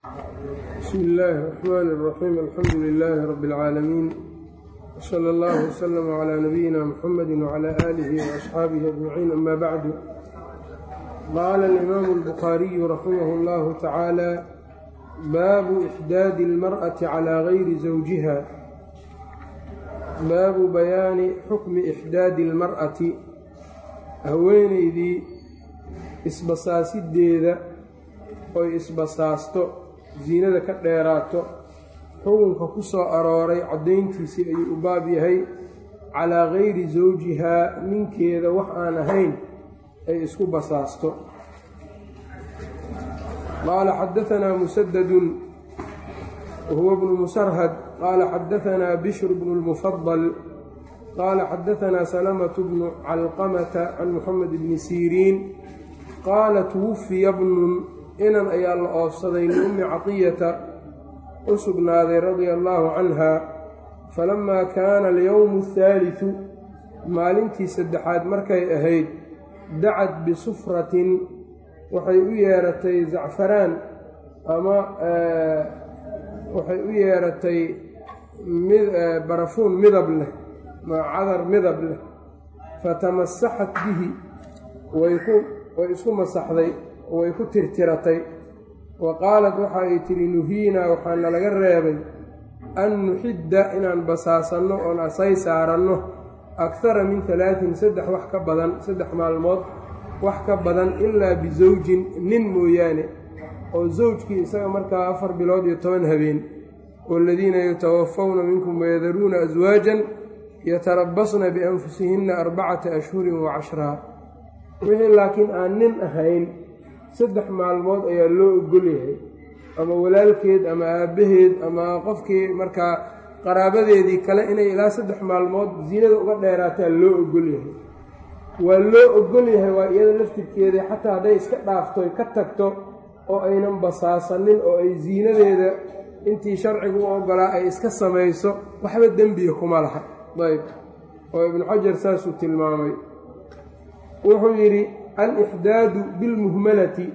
bsmi illaahi الرaxmaan الraxiim alxamdu lilaahi rabbi اlcaalamiin wslى اllah wslm clى nabiyina mxamadi wclى aalihi وaasxaabihi ajmaciin ama bacdu qaala alimaamu اlbukhaariyu raximah اllahu tacaala baabu ixdaadi اlmarأati calى gayri zawjiha baabu bayaani xukmi ixdaadi اlmar'ati haweeneydii isbasaasideeda oy isbasaasto ziinada ka dheeraato xukunka ku soo arooray caddayntiisii ayuu u baab yahay calaa gayri zawjihaa ninkeeda wax aan ahayn ay isku basaasto qaala xadaanaa musadadun wahuwa bnu musarhad qaala xadaanaa bishru bnu lmufadal qaala xadaanaa salamatu bnu calqamata can muxamed bni siriin qaala twufiya bnun inan ayaa la oofsaday liummi caqiyata u sugnaaday radia allaahu canha falammaa kaana alyowmu athaalidu maalintii saddexaad markay ahayd dacad bisufratin waxay u yeeratay zacfaraan ama waxay u yeeratay barafuun midab leh cadar midab leh fatamasaxat bihi way isku masaxday way ku tirtiratay wa qaalat waxa ay tidhi nuhiinaa waxaana laga reebay an nuxidda inaan basaasanno oon asay saaranno akthara min halaatin saddex wax ka badan saddex maalmood wax ka badan ilaa bisawjin nin mooyaane oo zawjkii isaga markaa afar bilood iyo toban habeen waaladiina yatawafawna minkum wayadaruuna aswaajan yatarabasna bianfusihinna arbacata ashhurin wa cashraa wixii laakiin aan nin ahayn saddex maalmood ayaa loo ogol yahay ama walaalkeed ama aabbaheed ama qofkii markaa qaraabadeedii kale inay ilaa saddex maalmood ziinada uga dheeraataa loo ogol yahay waa loo ogol yahay waa iyada laftirkeedii xataa hadday iska dhaaftoy ka tagto oo aynan basaasanin oo ay ziinadeeda intii sharcigu u ogolaa ay iska samayso waxba dembiga kuma laha ayb oo ibnu xajar saasuu tilmaamay wuxuu yidhi alixdaadu bilmuhmalati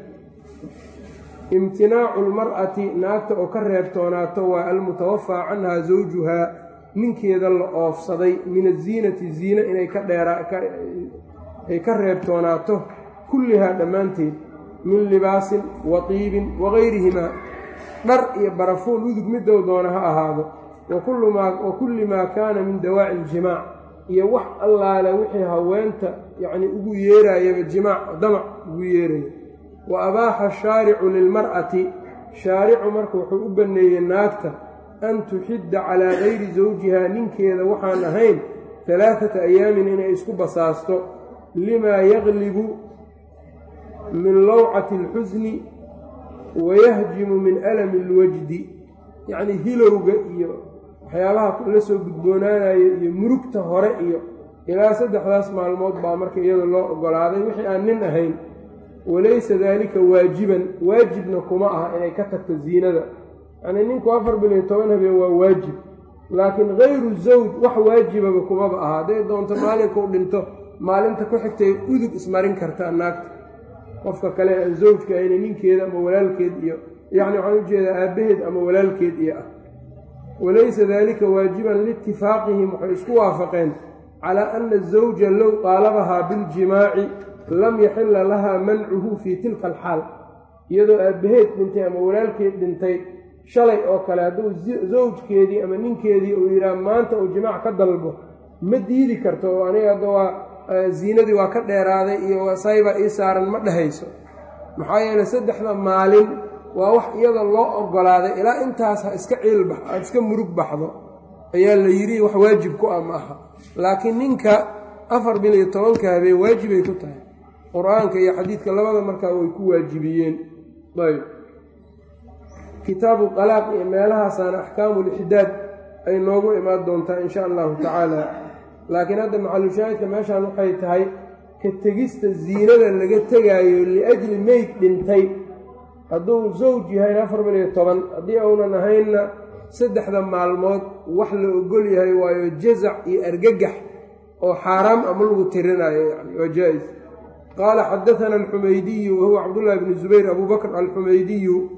imtinaacu lmar'ati naagta oo ka reebtoonaato waa almutawafaa canhaa zawjuhaa ninkeeda la oofsaday min aziinati ziine inay ka dheeraay ka reebtoonaato kullihaa dhammaanteed min libaasin wa tiibin wagayrihimaa dhar iyo barafuun udug midow doona ha ahaado wa kulli maa kaana min dawaaci iljimaac iyo wax allaale wixii haweenta yacni ugu yeeraayaba jimaac damac ugu yeeraya wa abaaxa shaaricu lilmar'ati shaaricu marka wuxuu u banneeyey naagta an tuxidda calaa gayri zawjihaa ninkeeda waxaan ahayn talaatata ayaamin inay isku basaasto limaa yaglibu min lawcati alxusni wayahjimu min alami alwajdi yacnii hilowga iyo waxyaabaha la soo gudboonaanayo iyo murugta hore iyo ilaa saddexdaas maalmood baa marka iyada loo ogolaaday wixii aan nin ahayn walaysa daalika waajiban waajibna kuma aha inay ka tagto ziinada yacnii ninku afar bil iyo toban habeen waa waajib laakiin hayru zawj wax waajibaba kumaba aha hadday doonto maalinka u dhinto maalinta ku xigtay udug ismarin kartaa naagta qofka kale aan zawjka ahayna ninkeeda ama walaalkeed iyo yacni waxaan ujeedaa aabbaheed ama walaalkeed iyo ah walaysa dalika waajiban liitifaaqihim waxay isku waafaqeen calaa ana azawja low qaalabahaa biljimaaci lam yaxila lahaa mancuhu fii tilka alxaal iyadoo aabbaheed dhintay ama walaalkeed dhintay shalay oo kale hadduu zawjkeedii ama ninkeedii uu yidhaah maanta uu jimaac ka dalbo ma diidi karto oo aniga hadda waa ziinadii waa ka dheeraaday iyo sayba ii saaran ma dhehayso maxaa yeeley saddexda maalin waa wax iyada loo ogolaaday ilaa intaas ha iska ciilbax aada iska murug baxdo ayaa la yidhi wax waajib ku ah ma aha laakiin ninka afar bil iyo tobanka habeen waajibay ku tahay qur-aanka iyo xadiidka labada markaa way ku waajibiyeen ayb kitaabu qalaaq iyo meelahaasaana axkaamulixdaad ay noogu imaan doontaa insha allahu tacaala laakiin hadda macalushaahidka meeshaan waxay tahay ka tegista ziinada laga tegaayo liajli meyd dhintay hadduu zawj yahayn afar bil iyo toban haddii uunan ahaynna saddexda maalmood wax la ogol yahay waayo jazac iyo argagax oo xaaraam ama lagu tirinayo yani waa jaa-is qaala xadaana alxumaydiyu wahuwa cabdullaahi bni zubayr abu bakr alxumaydiyu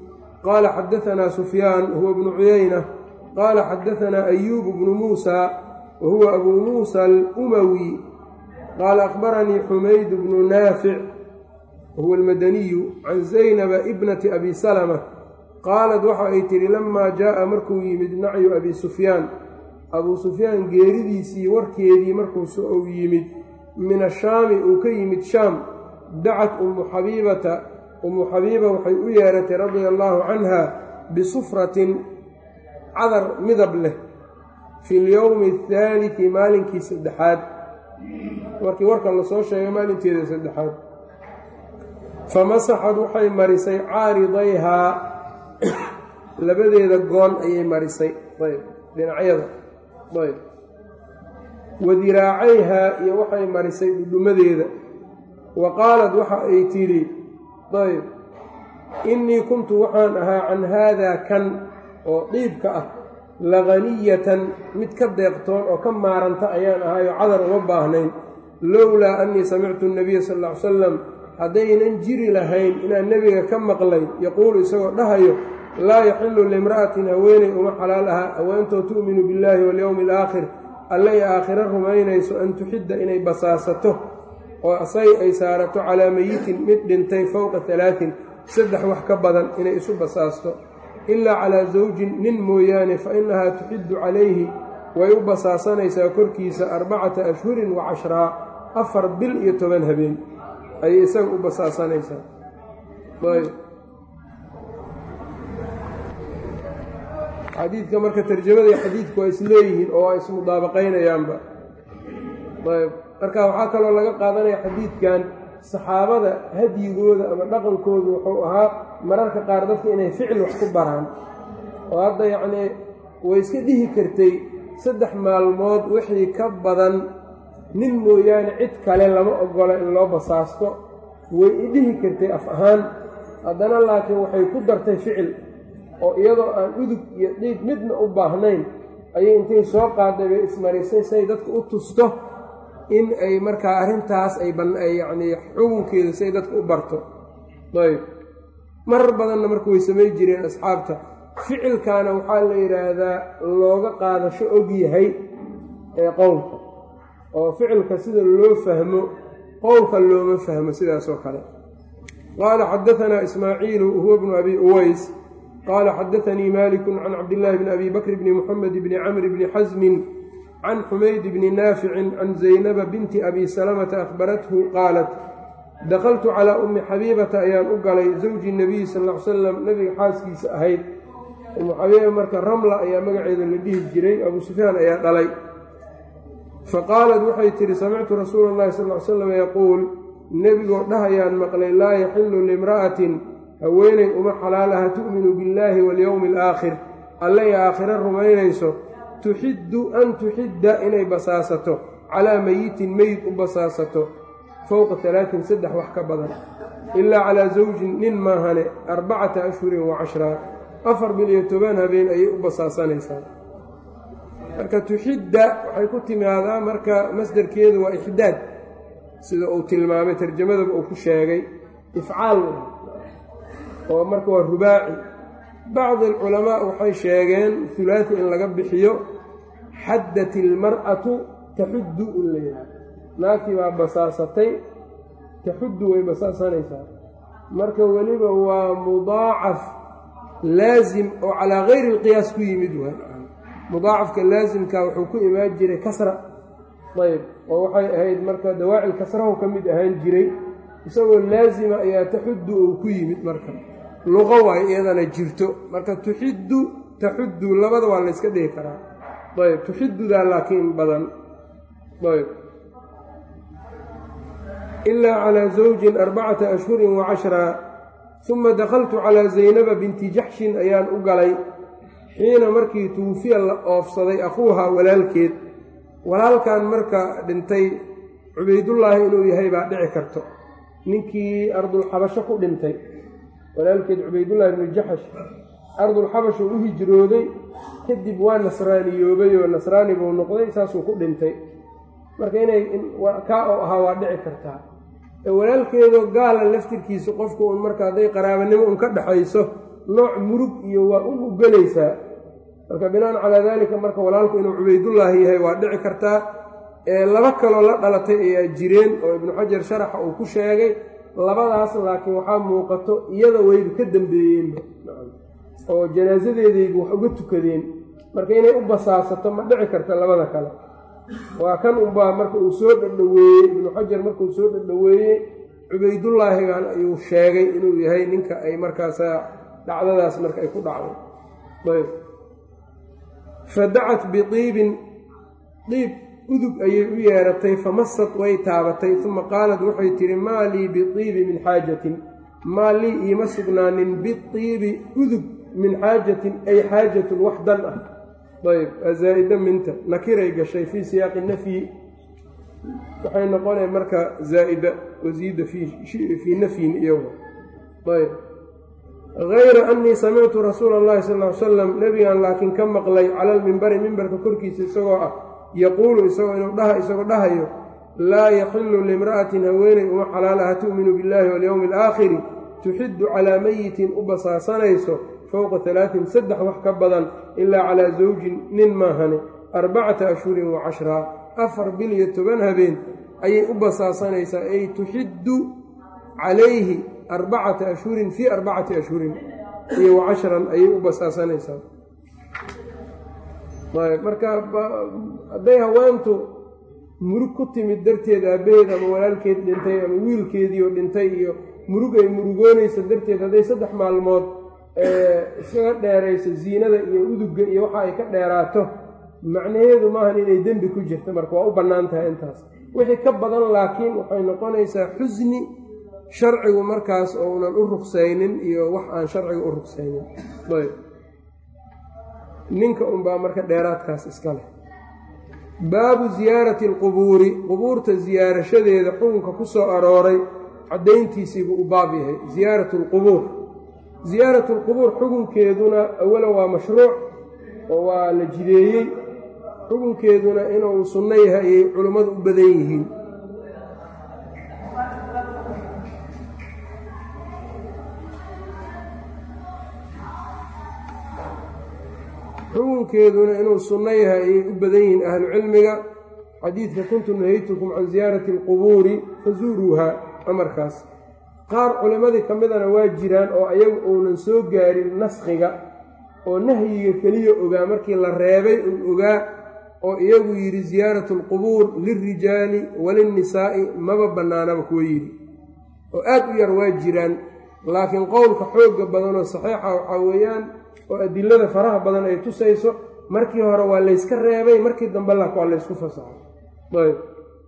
qaala xadaanaa sufyaan huwa bnu cuyayna qaala xadaanaa ayuub bnu muusa wa huwa abuu muusa alumawi qaala akhbaranii xumayd bnu naafic wahuwa almadaniyu can zaynaba ibnati abi salama qaalad waxa ay tidhi lamaa jaa'a markuu yimid nacyu abi sufyaan abuu sufyaan geeridiisii warkeedii markuus uu yimid min ashaami uu ka yimid shaam dacat ummu xabiibata ummu xabiiba waxay u yeeratay radia allaahu canha bisufratin cadar midab leh fi lyowmi athaaliti maalinkii saddexaad markii warka lasoo sheegay maalinteeda saddexaad famasaxad waxay marisay caaridayhaa labadeeda goon ayay marisay ayb dhinacyada ayb wadiraacayhaa iyo waxay marisay dhudhumadeeda wa qaalad waxa ay tidhi ayb innii kuntu waxaan ahaa can haadaa kan oo dhiibka ah laganiyatan mid ka deeqtoon oo ka maaranta ayaan ahaayoo cadar uma baahnayn lowlaa annii samictu nabiya sal ll ly salam haddaynan jiri lahayn inaan nebiga ka maqlay yaquulu isagoo dhahayo laa yaxillu limra'atin haweeney uma xalaal aha haweentoo tu'minu billaahi walyowmi alaakhir alle ay aakhiro rumaynayso an tuxidda inay basaasato oo asay ay saarato calaa meyitin mid dhintay fowqa halaatin saddex wax ka badan inay isu basaasto ilaa calaa zawjin nin mooyaane fa innahaa tuxiddu calayhi way u basaasanaysaa korkiisa arbacata ashhurin wa cashraa afar bil iyo toban habeen ayay isaga u basaasanaysaa ayb xadiidka marka tarjamada iyo xadiidku waa isleeyihiin oo waa ismudaabaqaynayaanba ayb marka waxaa kaloo laga qaadanaya xadiidkan saxaabada hadyigooda ama dhaqankoodu wuxuu ahaa mararka qaar dadka inay ficil wax ku baraan oo hadda yacnii way iska dhihi kartay saddex maalmood wixii ka badan nin mooyaane cid kale lama ogola in loo basaasto way i dhihi kartay af ahaan haddana laakiin waxay ku dartay ficil oo iyadoo aan udug iyo dhiig midna u baahnayn ayay intay soo qaaday bay ismarisay say dadka u tusto in ay markaa arrintaas ay yacnii xukunkeeda say dadka u barto ayb marar badanna marka way samay jireen asxaabta ficilkaana waxaa la yidhaahdaa looga qaadasho og yahay ee qowlka oo ficilka sida loo fahmo qowlka looma fahmo sidaasoo kale qaala xadaanaa ismaaciilu huwa bnu abi uways qaala xadaanii maliku can cabdillaahi bni abi bakr bni muxamed bni camri bni xasmin can xumayd bni naaficin can zaynaba binti abi salamata akhbarathu qaalat dakaltu calaa ummi xabiibata ayaan u galay zawji nabiyi sal l salam nabiga xaaskiisa ahayd ummu xabiiba marka ramla ayaa magaceeda la dhihi jiray abuu sufyaan ayaa dhalay faqaalat waxay tidhi samictu rasuula allahi sal l salam yaquul nebigoo dhahayaan maqlay laa yaxillu limra'atin haweeney uma xalaalaha tu'minu billaahi walyowmi alaakhir allay aakhiro rumaynayso tuxiddu an tuxidda inay basaasato calaa meyitin meyid u basaasato fowqa talaatin saddex wax ka badan ilaa calaa zawjin nin maahane arbacata ashhurin wa cashraa afar bil iyo toban habeen ayay u basaasanaysaa marka tuxidda waxay ku timaadaa marka masdarkeedu waa ixdaad sida uu tilmaamay tarjamadaba uu ku sheegay ifcaal oo marka waa rubaaci bacdi alculamaa waxay sheegeen hulaati in laga bixiyo xaddat ilmar'atu taxuddu in la yidhaha naagtii baa basaasatay taxuddu way basaasanaysaa marka weliba waa mudaacaf laasim oo calaa gayri alqiyaas ku yimid waay mudaacafka laasimka wuxuu ku imaan jiray kasra ayb oo waxay ahayd marka dawaacil kasrahu ka mid ahaan jiray isagoo laasima ayaa taxuddu uu ku yimid marka luqo waay iyadana jirto marka tuxiddu taxuddu labada waa layska dhihi karaa ayb tuxiddudaa laakiin badan ayb ilaa calaa zawjin arbacata ashhurin wa cashraa uma dakhaltu calaa zaynaba binti jaxshin ayaan u galay xiina markii tuufiya la oofsaday akhuuhaa walaalkeed walaalkan marka dhintay cubaydullaahi inuu yahay baa dhici karto ninkii ardulxabasho ku dhintay walaalkeed cubaydullaahi ibnu jaxash ardulxabashu u hijrooday kadib waa nasraaniyoobay oo nasraani buu noqday saasuu ku dhintay marka inay kaa oo ahaa waa dhici kartaa walaalkeedoo gaala laftirkiisa qofku un marka hadday qaraabanimo un ka dhexayso nooc murug iyo waa u ugelaysaa marka binaan calaa daalika marka walaalku inuu cubaydullaahi yahay waa dhici kartaa laba kaloo la dhalatay ayaa jireen oo ibnu xajar sharaxa uu ku sheegay labadaas laakiin waxaa muuqato iyada wayba ka dambeeyeenba oo janaasadeedaybu wax uga tukadeen marka inay u basaasato ma dhici karta labada kale waa kan unbaa marka uu soo dhadhoweeyey ibnu xajar markauu soo dhadhoweeyey cubaydullaahigan ayuu sheegay inuu yahay ninka ay markaasa dhacdadaas marka ay ku dhacday ayb fadacat biiibin diib udug ayay u yeeratay famasad way taabatay uma qaalat waxay tihi maa lii biiibi min xaajatin maa lii iima sugnaanin biiibi udug min xaajatin ay xaajatun wax dan ah ayb azaa'ida minta nakiray gashay fii siyaaqi nafyi waxay noqonaya marka zaa'ida wasiida fii nafyin iyagu ayb hayra annii samictu rasuula allahi sal ly salam nebigan laakiin ka maqlay cala almimbari mimbarka korkiisa isagoo ah yaquulu isagoo inuu dhaha isagoo dhahayo laa yaxilu limra'atin haweeney uma xalaalaha tu'minu billahi walyowmi alaakhiri tuxiddu calaa meyitin u basaasanayso fowqa talaatin saddex wax ka badan ilaa calaa zawjin nin maahane arbacata ashhurin wa cashraa afar bil iyo toban habeen ayay u basaasanaysaa ay tuxiddu calayhi arbacata ashhurin fii arbacati ashhurin iyo wa cashran ayay u basaasanaysaa marka hadday haweentu murug ku timid darteed aabbaheed ama walaalkeed dhintay ama wiilkeediioo dhintay iyo murug ay murugoonaysa darteed hadday saddex maalmood iskaga dheerayso ziinada iyo udugga iyo waxa ay ka dheeraato macnaheedu maahan inay dembi ku jirta marka waa u bannaan tahay intaas wixii ka badan laakiin waxay noqonaysaa xusni sharcigu markaas ounan u ruqsaynin iyo wax aan sharciga u ruqsaynin ayb ninka unbaa marka dheeraadkaas iska leh baabu ziyaarati alqubuuri qubuurta ziyaarashadeeda xukunka ku soo arooray caddayntiisiibuu u baab yahay ziyaaratu alqubuur ziyaaratu alqubuur xukunkeeduna awalan waa mashruuc oo waa la jideeyey xukunkeeduna inuu sunno yahay ayay culummadu u badan yihiin xukunkeeduna inuu sunno yahay ayay u badan yihiin ahlu cilmiga xadiidka kuntu nahaytukum can ziyaarati alqubuuri fazuuruuha amarkaas qaar culimmadii ka midana waa jiraan oo ayagu uunan soo gaarin naskhiga oo nahyiga keliya ogaa markii la reebay un ogaa oo iyagu yidhi ziyaaratu alqubuur lilrijaali walinnisaa'i maba bannaanaba kuwa yidhi oo aad u yar waa jiraan laakiin qowlka xoogga badanoo saxiixa waxaa weeyaan oo adilada faraha badan ay tusayso markii hore waa layska reebay markii dambe lak waa laysku fasaxay ayb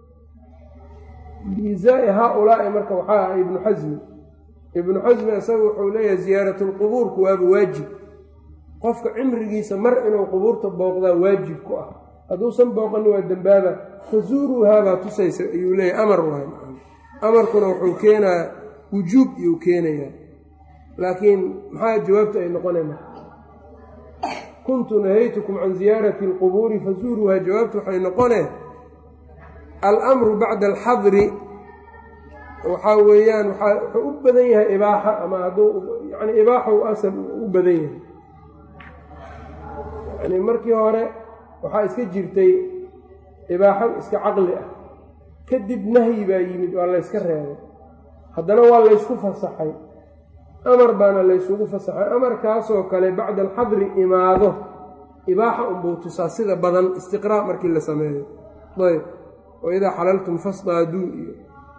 biizaai haa-ulaa'i marka waxaa ah ibnu xasmi ibnu xasmi isaga wuxuu leeyahay ziyaaratu lqubuurku waaba waajib qofka cimrigiisa mar inuu qubuurta booqdaa waajib ku ah hadduusan booqanin waa dembaaba fazuuruuhaabaa tusaysa ayuu leeyahay amar waay amarkuna wuxuu keenaa wujuub iyuu keenayaa laakiin maxaa jawaabta ay noqonayna kuntu nahaytukum can ziyaarati alqubuuri fazuuruuha jawaabtu waxay noqoneen alamru bacda alxadri waxaa weeyaan waxaa wuxuu u badan yahay ibaaxa ama hadduu yani ibaaxa u asal u badan yahay yani markii hore waxaa iska jirtay ibaaxo iska caqli ah kadib nahyi baa yimid waa layska reebay haddana waa laysku fasaxay amar baana laysugu fasaxay amarkaasoo kale bacda alxadri imaado ibaaxa unbuu tusaa sida badan istiqraa' markii la sameeyo ayb waidaa xalaltum fasdaaduu iyo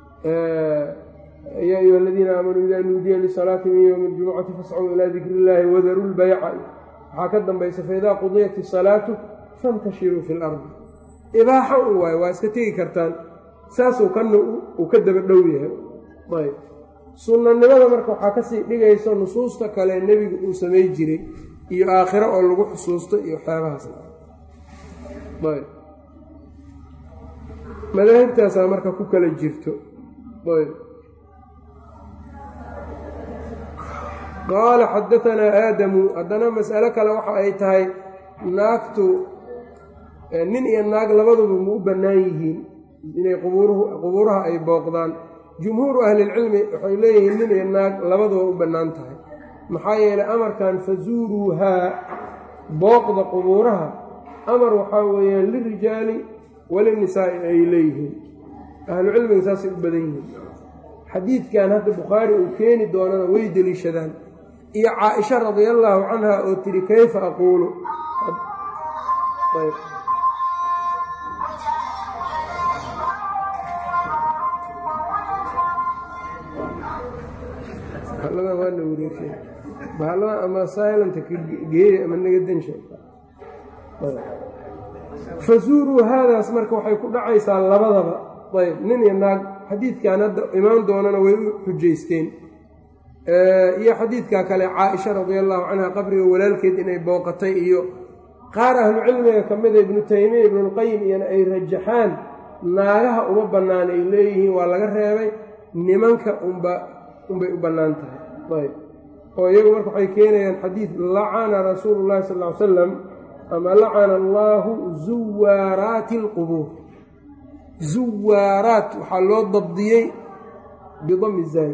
yaa ayuha aladiina aamanuu idaa nuudiya lisalaati min yowmi aljumucati fascuu ilaa dikri illaahi wadaruu lbayca waxaa ka dambaysa faidaa qudiyat isalaatu fantashiruu fi lardi ibaaxa un waayo waa iska tegi kartaan saasuu kana uu ka daba dhow yahay ayb sunnanimada marka waxaa kasii dhigayso nusuusta kale nebigu uu samay jiray iyo aakhiro oo lagu xusuusto iyo waxyaabahaas ayb madaahibtaasaa marka ku kala jirto ayb qaala xadaanaa aadamu haddana mas'alo kale waxa ay tahay naagtu nin iyo naag labaduba ma u bannaan yihiin inay qubuuraha ay booqdaan jumhuuru ahlilcilmi waxay leeyihiin nin iyo naag labaduba u bannaan tahay maxaa yeelay amarkan fazuuruuhaa booqda qubuuraha amar waxaa weeyaan lirijaali walinisaa'i ay leeyihiin ahlu cilmiga saasay u badan yihiin xadiidkan hadda bukhaari uu keeni doonana way deliishadaan iyo caa-isha radia allaahu canha oo tidhi kayfa aquulu bahalladan waana wareegsan bahalladan ama silanta ka geeya ama naga dansha fazuuruu haadaas marka waxay ku dhacaysaa labadaba ayb nin iyo naag xadiidkan hadda imaan doonana way u xujaysteen iyo xadiidka kale caa-isha radia allahu canha qabriga walaalkeed inay booqatay iyo qaar ahlu cilmiga ka mida ibnu taymiya ibnulqayim iyona ay rajaxaan naagaha uma bannaan ay leeyihiin waa laga reebay nimanka unba unbay u bannaan tahay ayb oo iyagu marka waxay keenayaan xadiid lacana rasuulu llahi sal ly salam ama lacana allaahu zuwaaraati alqubuur zuwaaraat waxaa loo dabdiyey bidami zaay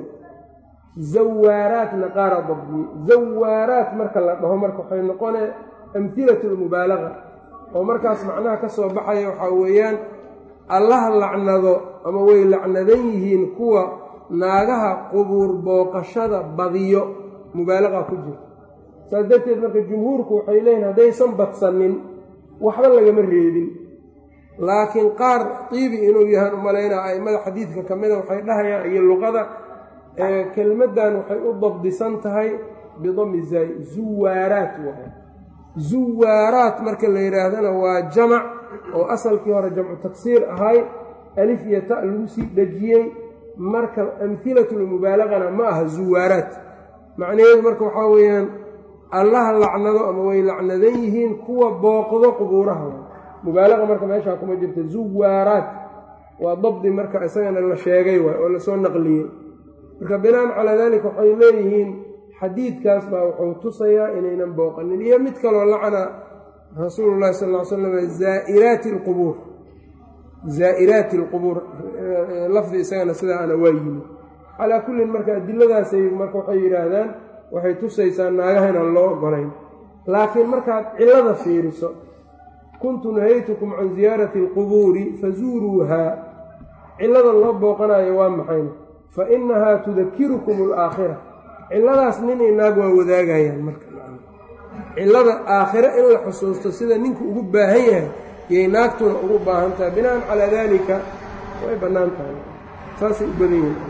zawaaraatna qaara dabdiyey zawaaraat marka la dhaho marka waxay noqonee amhilatu lmubaalaga oo markaas macnaha ka soo baxaya waxaa weeyaan allaha lacnado ama way lacnadan yihiin kuwa naagaha qubuur booqashada badiyo mubaalaqa ku jirta saas darteed marka jumhuurku waxay leeyihin haddaysan badsanin waxba lagama reebin laakiin qaar tiibi inuu yahaan umalaynaa a'immada xadiidka ka mida waxay dhahayaan iyo luqada kelmaddan waxay u dabdisan tahay bidami zaay zuwaaraat waay zuwaaraat marka la yidhaahdana waa jamac oo asalkii hore jamcu taksiir ahay alif iyo ta lagu sii dhejiyey marka amhilatulmubaalagana ma aha zuwaaraat macnaheedu marka waxaa weeyaan allaha lacnado ama way lacnadan yihiin kuwa booqdo qubuuraha mubaalaqa marka meeshaa kuma jirta zuwaaraat waa dabdi marka isagana la sheegay waay oo lasoo naqliyey marka binaan calaa daalika waxay leeyihiin xadiidkaas baa wuxuu tusayaa inaynan booqanin iyo mid kaloo lacna rasuulu llahi sal ly slam zaa'iraati alqubuur zaa'iraati alqubuur lafdi isagana sidaa ana waa yimi calaa kullin marka adiladaasay marka waxay yidhaahdaan waxay tusaysaa naagaha inaan loo ogolayn laakiin markaad cillada fiiriso kuntu nahaytukum can ziyaarati alqubuuri fazuuruuhaa cillada loo booqanayo waa maxayna fa innahaa tudakirukum alaakhira cilladaas ninay naag waa wadaagayaan marka cillada aakhire in la xusuusto sida ninku ugu baahan yahay yay naagtuna ugu baahan tahay binaan calaa daalika way bannaan tahay saasay u badan yihin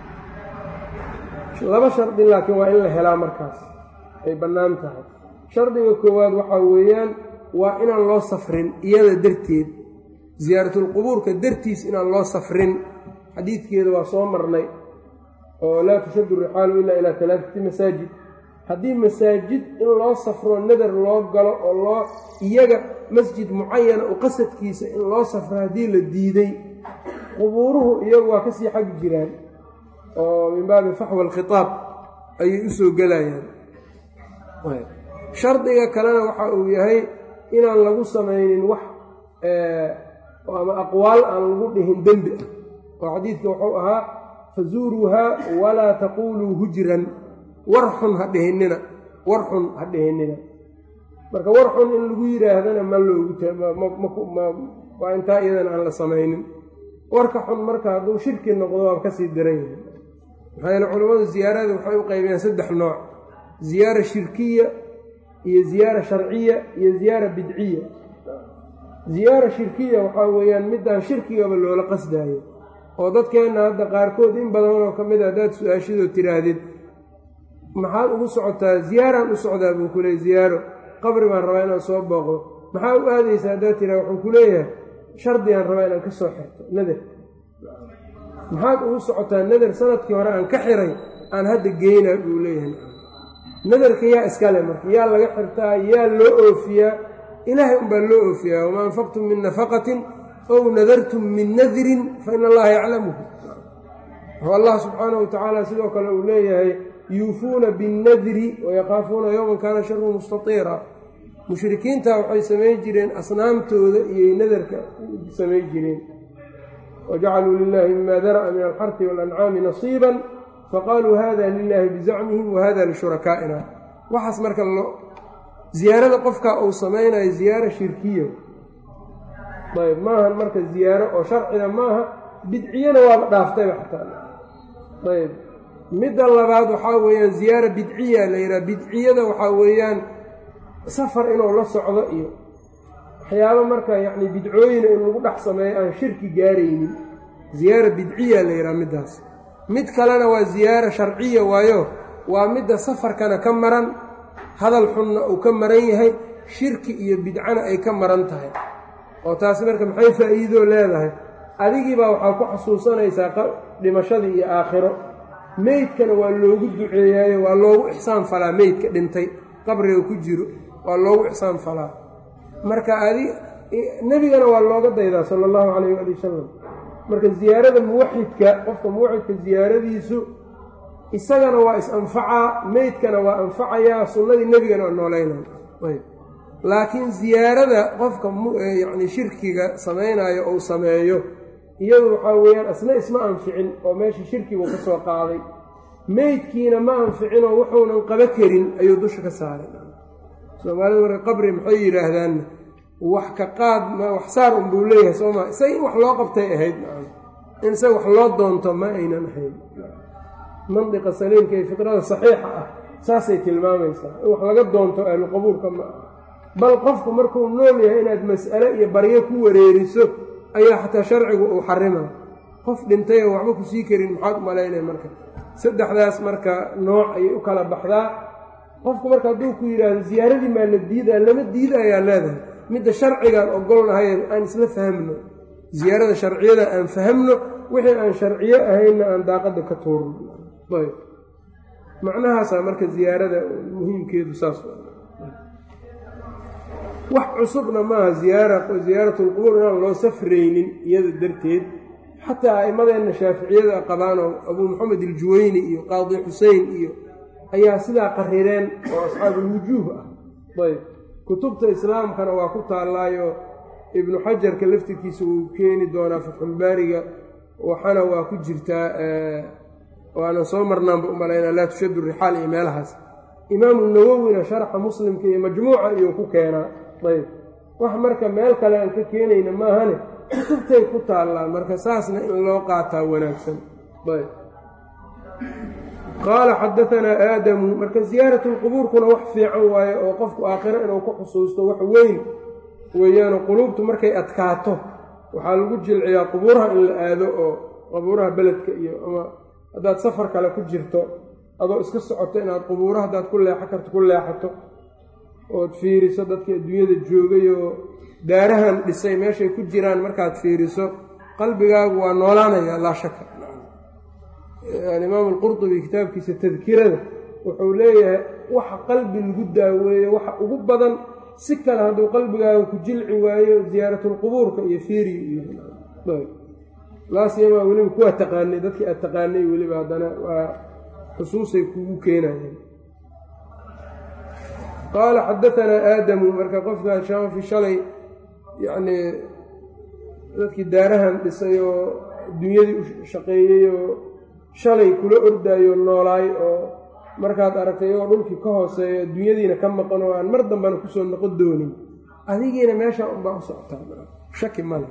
laba shardi laakiin waa in la helaa markaas ay bannaan tahay shardiga koowaad waxaa weeyaan waa inaan loo safrin iyada darteed ziyaaratulqubuurka dartiis inaan loo safrin xadiidkeeda waa soo marnay oo laa tushaddu rixaalu ilaa ilaa talaatati masaajid haddii masaajid in loo safro nadar loo galo oo loo iyaga masjid mucayana u qasadkiisa in loo safro haddii la diiday qubuuruhu iyagu waa kasii xag jiraan oo min baabi faxwa alkhitaab ayay u soo gelayaan shardiga kalena waxa uu yahay inaan lagu samaynin wax ama aqwaal aan lagu dhihin dembi ah oo xadiidka wuxuu ahaa fazuuruuhaa walaa taquuluu hujran war xun ha dhihinina war xun ha dhihinina marka war xun in lagu yidhaahdana ma loogu waa intaa iyadana aan la samaynin warka xun marka hadduu shirki noqdo waa kasii daran yahay maxaa yeele culammadu ziyaarada waxay u qaybiyaan saddex nooc ziyaara shirkiya iyo ziyaara sharciya iyo ziyaara bidciya ziyaara shirkiya waxaa weeyaan midaan shirkigaba loola qasdaayo oo dadkeenna hadda qaarkood in badanoo ka mid a haddaad su-aashadoo tiraahdid maxaad ugu socotaa ziyaaraan u socdaa buu ku leeyay ziyaaro qabri baan rabaa inaan soo booqdo maxaa u aadaysaa haddaad tiraa wuxuu ku leeyahay shardigaan rabaa inaan ka soo xirto nadar maxaad ugu socotaa nadar sanadkii hore aan ka xiray aan hadda geynaa buu leeyahay nadarka yaa iskale marka yaa laga xirtaa yaa loo oofiyaa ilaahay unbaa loo oofiyaa wamaa anfaqtum min nafaqatin ow nadartum min nadrin fa ina allaha yaclamuhu wuxuu allah subxaanahu watacaala sidoo kale uu leeyahay yuufuuna binnadri wayakaafuuna yowman kaana sharu mustatiira mushrikiinta waxay samayn jireen asnaamtooda iyoy nadarka samayn jireen wajacaluu lilaahi mima dara'a min alxarfi waalancaami nasiiban faqaaluu hada lilaahi bizacmihim wa hada lishurakaaina waxaas marka ziyaarada qofka uu samaynayo ziyaaro shirkiya ayb maahan marka ziyaaro oo sharciga maaha bidciyana waaba dhaaftayba xataa ayb midda labaad waxaa weeyaan ziyaara bidciya la yidhaha bidciyada waxaa weeyaan safar inuu la socdo iyo waxyaabo marka yacni bidcooyina in lagu dhex sameeyo aan shirki gaaraynin ziyaara bidciya la yidhaha middaas mid kalena waa ziyaara sharciya waayo waa midda safarkana ka maran hadal xunna uu ka maran yahay shirki iyo bidcana ay ka maran tahay oo taasi marka maxay faa'iidoo leedahay adigiibaa waxaa ku xasuusanaysaa dhimashadii iyo aakhiro meydkana waa loogu duceeyaayo waa loogu ixsaan falaa meydka dhintay qabriga ku jiro waa loogu ixsaan falaa marka adi nebigana waa looga daydaa sala allahu calayh waali wasalam marka ziyaarada muwaxidka qofka muwaxidka ziyaaradiisu isagana waa is-anfacaa meydkana waa anfacayaa sunnadii nebigana waa nooleynaya ayb laakiin ziyaarada qofka yacni shirkiga samaynayo ou sameeyo iyadu waxaa weeyaan asna isma anficin oo meesha shirkigu ka soo qaaday meydkiina ma anficin oo wuxuunan qaba karin ayuu dusha ka saaray soomaalida marka qabri maxay yidhaahdaan wax ka qaad wax saar unbuu leeyahay sooma isaga in wax loo qabtay ahayd in isaga wax loo doonto ma aynan ahayn mandiqa saliimka iyo fikrada saxiixa ah saasay tilmaamaysaa in wax laga doonto ahluqabuurka ma ah bal qofku markuu nool yahay inaad mas'ale iyo baryo ku wareeriso ayaa xataa sharcigu uu xarima qof dhintay oo waxba ku sii karin maxaad u malaynaya marka saddexdaas marka nooc ayay u kala baxdaa qofku marka hadduu ku yidhaahdo ziyaaradii maa la diidaa lama diida ayaa leedahay midda sharcigaan ogolnahay aan isla fahmno ziyaarada sharciyada aan fahamno wixii aan sharciyo ahaynna aan daaqadda ka tuurno ayb macnahaasaa marka ziyaarada muhiimkeedu saas wax cusubna maaha ziyaara ziyaaratulqubuur inaan loo safraynin iyada darteed xataa a'immadeenna shaaficiyada qabaanoo abuu maxamed iljuweyni iyo qaadi xusein iyo ayaa sidaa qarireen oo asxaabulwujuuh ah ayb kutubta islaamkana waa ku taallaayo ibnu xajarka laftirkiisa wuu keeni doonaa fatxulbaariga waxana waa ku jirtaa waanan soo marnaanba u malaynaa laa tushaddu rixaal iyo meelahaas imaamu nawowina sharxa muslimka iyo majmuuca iyuu ku keenaa ayb wax marka meel kale aan ka keenayna maahane kutubtay ku taallaa marka saasna in loo qaataa wanaagsan ayb qaala xadaanaa aadamu marka ziyaaratulqubuurkuna wax fiican waaye oo qofku aakhiro inuu ku xusuusto wax weyn weeyaano quluubtu markay adkaato waxaa lagu jilciyaa qubuuraha in la aado oo qubuuraha beledka iyo ama haddaad safar kale ku jirto adoo iska socoto inaad qubuuro haddaad ku leexo karto ku leexato ood fiiriso dadkii adduunyada joogay oo daarahan dhisay meeshay ku jiraan markaad fiiriso qalbigaagu waa noolaanayaa laa shaka alimaam alqurtubi kitaabkiisa tadkirada wuxuu leeyahay waxa qalbi lagu daaweeyo waxa ugu badan si kale hadduu qalbigaaga ku jilci waayo ziyaaratulqubuurka iyo fiiri iyo laasyamaa weliba kuwaa taqaanay dadkii aad taqaanay weliba haddana waa xusuusay kugu keenayeen qaala xadaanaa aadamu marka qofka shaafi shalay yacnii dadkii daarahan dhisay oo dunyadii u shaqeeyey oo shalay kula ordaayo noolaay oo markaad aragtay iyagoo dhulkii ka hooseeyo dunyadiina ka maqan oo aan mar dambana kusoo noqon doonin adigiina meesha unbaa u socotaa shaki male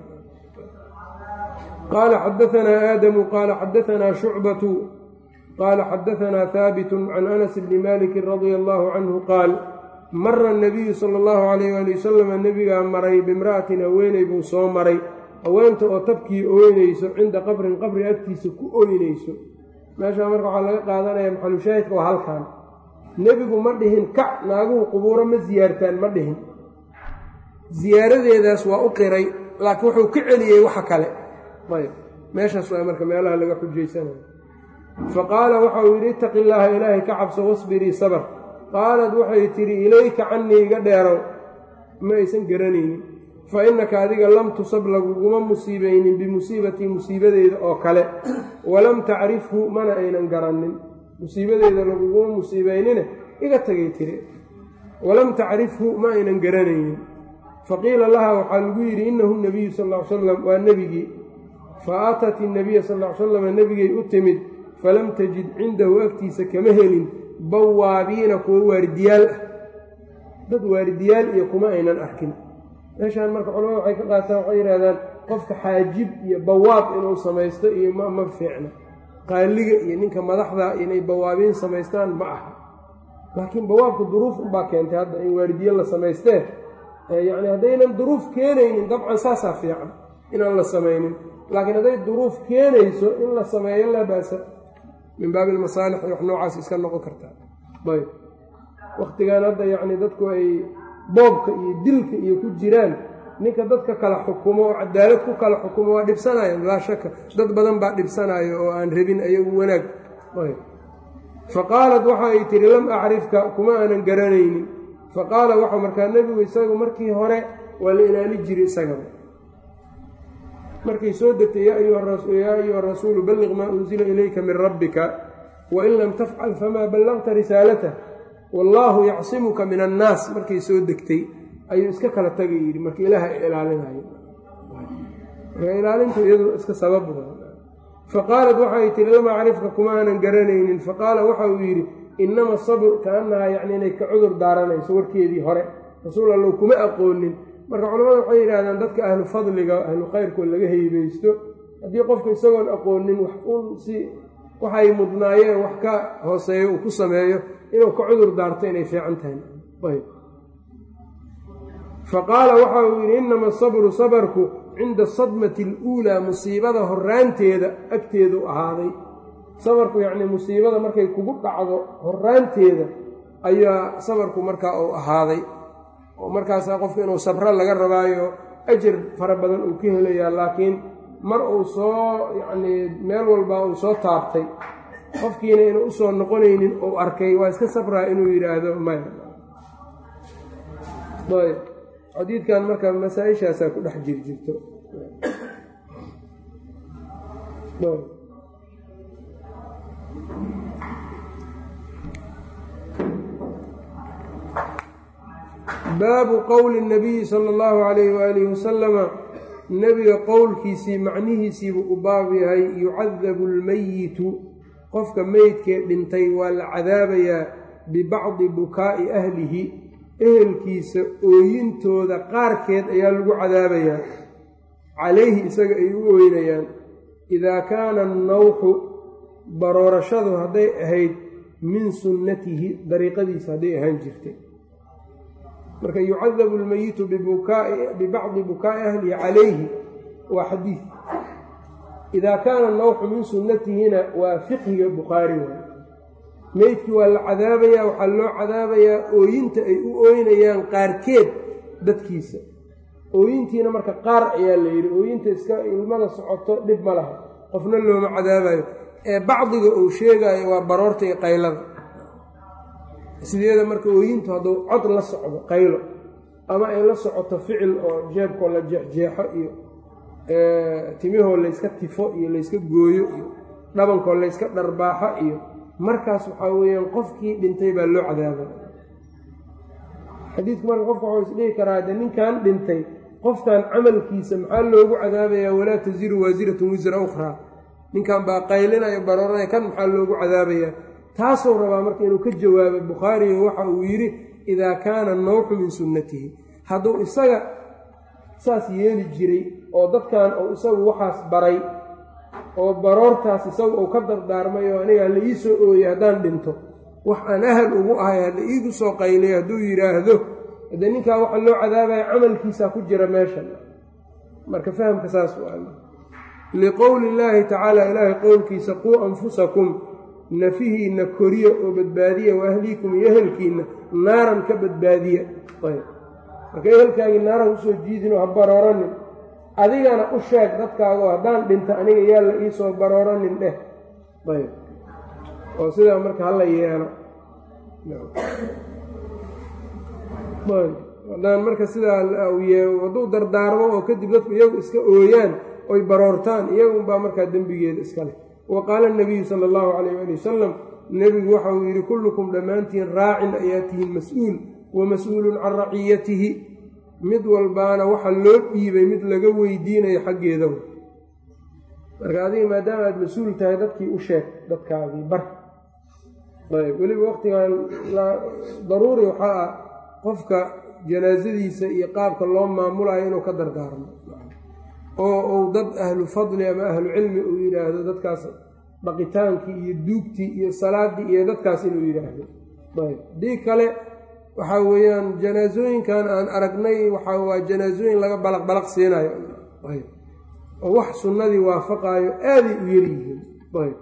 qaala xadaanaa aadamu qaala xadaanaa shucbatu qaala xadaanaa haabitu can anas bni malikin radia allahu canhu qaal mara anabiyu sala allahu calayh waali wasalama nebigaa maray bimra'atin haweeney buu soo maray haweenta oo tabkii ooynayso cinda qabrin qabri agtiisa ku ooynayso meeshaa marka waxaa laga qaadanaya maxalushaahidka waa halkan nebigu ma dhihin kac naaguhu qubuuro ma siyaartaan ma dhihin siyaaradeedaas waa u qiray laakiin wuxuu ka celiyey waxa kale ayb meeshaas waa marka meelaha laga xujaysanayo fa qaala waxau yidhi ittaqi illaaha ilaahay ka cabso wasbirii sabr qaalad waxay tidhi ilayka cannii iga dheerow ma aysan garanaynin fa innaka adiga lam tusab laguguma musiibaynin bimusiibatii musiibadeyda oo kale walam tacrifhu mana aynan garannin musiibadeyda laguguma musiibaynine iga tegay tiri walam tacrifhu ma aynan garanaynin faqiila laha waxaa lagu yidhi innahu nabiyu sal ll ly salam waa nebigii fa aatat innabiya sal ly salam nebigay u timid falam tajid cindahu agtiisa kama helin bawaabiina kuwa waaridiyaal ah dad waaridiyaal iyo kuma aynan arkin meeshaan marka culamada waxay ka qaataan waxay yidhahdaan qofka xaajib iyo bawaab inuu samaysto iyo ma ma fiicna qaaliga iyo ninka madaxda inay bawaabiin samaystaan ma aha laakiin bawaabka duruuf unbaa keentay hadda in waaridiye la samaystee yacni haddaynan duruuf keenaynin dabcan saasaa fiican inaan la samaynin laakiin hadday duruuf keenayso in la sameeyo laa baasa min baabi almasaalix iyo wax noocaas iska noqon kartaa ayb wakhtigan hadda yacni dadku ay boobka iyo dilka iyo ku jiraan ninka dadka kala xukumo oo cadaalad ku kala xukumo waa dhibsanayan laa shaka dad badan baa dhibsanayo oo aan rabin ayagu wanaag fa qaalat waxa ay tihi lam acrifka kuma aanan garanaynin fa qaala waxa markaa nebigu isagu markii hore waa la ilaali jiray isagaba markay soo degtay yaa ayuha rasuulu balliq maa unzila ilayka min rabbika wain lam tafcal famaa ballaqta risaalatah wallaahu yacsimuka min annaas markay soo degtay ayuu iska kala tagay yidhi marka ilaaha ilaalinayo marka ilaalintu iyadu iska sabab faqaalat waxay tihi lam acrifka kuma aanan garanaynin faqaala waxa uu yidhi inama sabr kaanahaa yacni inay ka cudur daaranayso warkeedii hore rasuul allow kuma aqoonin marka culamada waxay yidhahdaan dadka ahlu fadliga ahlu khayrkood laga heybeysto haddii qofka isagoon aqoonin wax un si waxay mudnaayeen wax ka hooseeyo uu ku sameeyo inuu ka cudur daarto inay fiican tahay ayb fa qaala waxa uu yidhi inama asabru sabarku cinda asadmati aluulaa musiibada horaanteeda agteedu ahaaday sabarku yacnii musiibada markay kugu dhacdo horaanteeda ayaa sabarku markaa uu ahaaday oo markaasaa qofka inuu sabro laga rabaayo ajar fara badan uu ka helayaa laakiin mar uu soo yacnii meel walba uu soo taabtay qofkiina inuu usoo noqonaynin uu arkay waa iska sabraa inuu yidhaahdo maya ayb xadiidkan marka masaa-ishaasaa ku dhex jir jirto baabu qowli nabiyi sala allahu calayhi waalihi wasalama nebiga qowlkiisii macnihiisiibuu u baab yahay yucadabu almeyitu qofka meydkee dhintay waa la cadaabayaa bibacdi bukaa'i ahlihi ehelkiisa ooyintooda qaarkeed ayaa lagu cadaabayaa calayhi isaga ay u ooynayaan idaa kaana annawxu baroorashadu hadday ahayd min sunnatihi dariiqadiisa hadday ahaan jirtay marka yucadabu almeyitu bibacdi bukaa'i ahlihi calayhi waa xadiid idaa kaana nawxu min sunnatihina waa fiqhiga bukhaari waay meydkii waa la cadaabayaa waxaa loo cadaabayaa ooyinta ay u ooynayaan qaarkeed dadkiisa ooyintiina marka qaar ayaa la yidhi ooyinta iska ilmada socoto dhib ma laha qofna looma cadaabayo ee bacdiga uu sheegaayo waa baroorta iyo qaylada sideeda marka ooyintu hadduu cod la socdo qaylo ama ay la socoto ficil oo jeebkoo la jeexjeexo iyo timihoo layska tifo iyo layska gooyo iyo dhabankoo layska dharbaaxo iyo markaas waxaa weeyaan qofkii dhintay baa loo cadaaba xadiidku marka qofka waxuu isdhihi karaa de ninkan dhintay qofkan camalkiisa maxaa loogu cadaabayaa walaa tasiru waasiratun wisra ukhraa ninkan baa qaylinaya barooranaya kan maxaa loogu cadaabayaa taasuu rabaa marka inuu ka jawaabo bukhaariga waxa uu yidhi idaa kaana nawxu min sunnatihi hadduu isaga saas yeeli jiray oo dadkan uu isagu waxaas baray oo baroortaas isagu uu ka dardaarmay oo aniga hala ii soo ooyey haddaan dhinto wax aan ahal ugu ahay hala iigu soo qayliyo hadduu yidhaahdo haddee ninkaa waxa loo cadaabaya camalkiisaa ku jira meeshan marka fahamka saas u al liqowli illaahi tacaala ilaahay qowlkiisa quu anfusakum nafihiinna koriya oo badbaadiya wa ahliikum iyo ehelkiinna naaran ka badbaadiya ayb marka ehelkaagii naaraha usoo jiidin oo ha barooranin adigana u sheeg dadkaago haddaan dhinta aniga yaa la iisoo barooranin dheh ayb oo sidaa marka hala yeelo haddaan marka sidaa hadduu dardaarmo oo kadib dadku iyagu iska ooyaan oy baroortaan iyagunbaa markaa dembigeeda iska leh wa qaala nabiyu sala allahu calayh ali wasalam nebigu waxa uu yidhi kullukum dhammaantiin raacin ayaa tihiin mas-uul wa mas-uulun can raciyatihi mid walbaana waxa loo dhiibay mid laga weydiinayo xaggeeda marka adiga maadaama aada mas-uul tahay dadkii u sheeg dadkaadii bar ayb weliba waqtigan daruuri waxaa ah qofka janaasadiisa iyo qaabka loo maamulayo inuu ka dardaarmo oo uu dad ahlu fadli ama ahlu cilmi uu yidhaahdo dadkaas dhaqitaankii iyo duugtii iyo salaadii iyo dadkaas inuu yidhaahdo ayb haddii kale waxaa weeyaan janaasooyinkan aan aragnay waxaa waa janaasooyin laga balaq balaq siinayo ayb oo wax sunnadii waafaqaayo aaday u yaryihiin ayb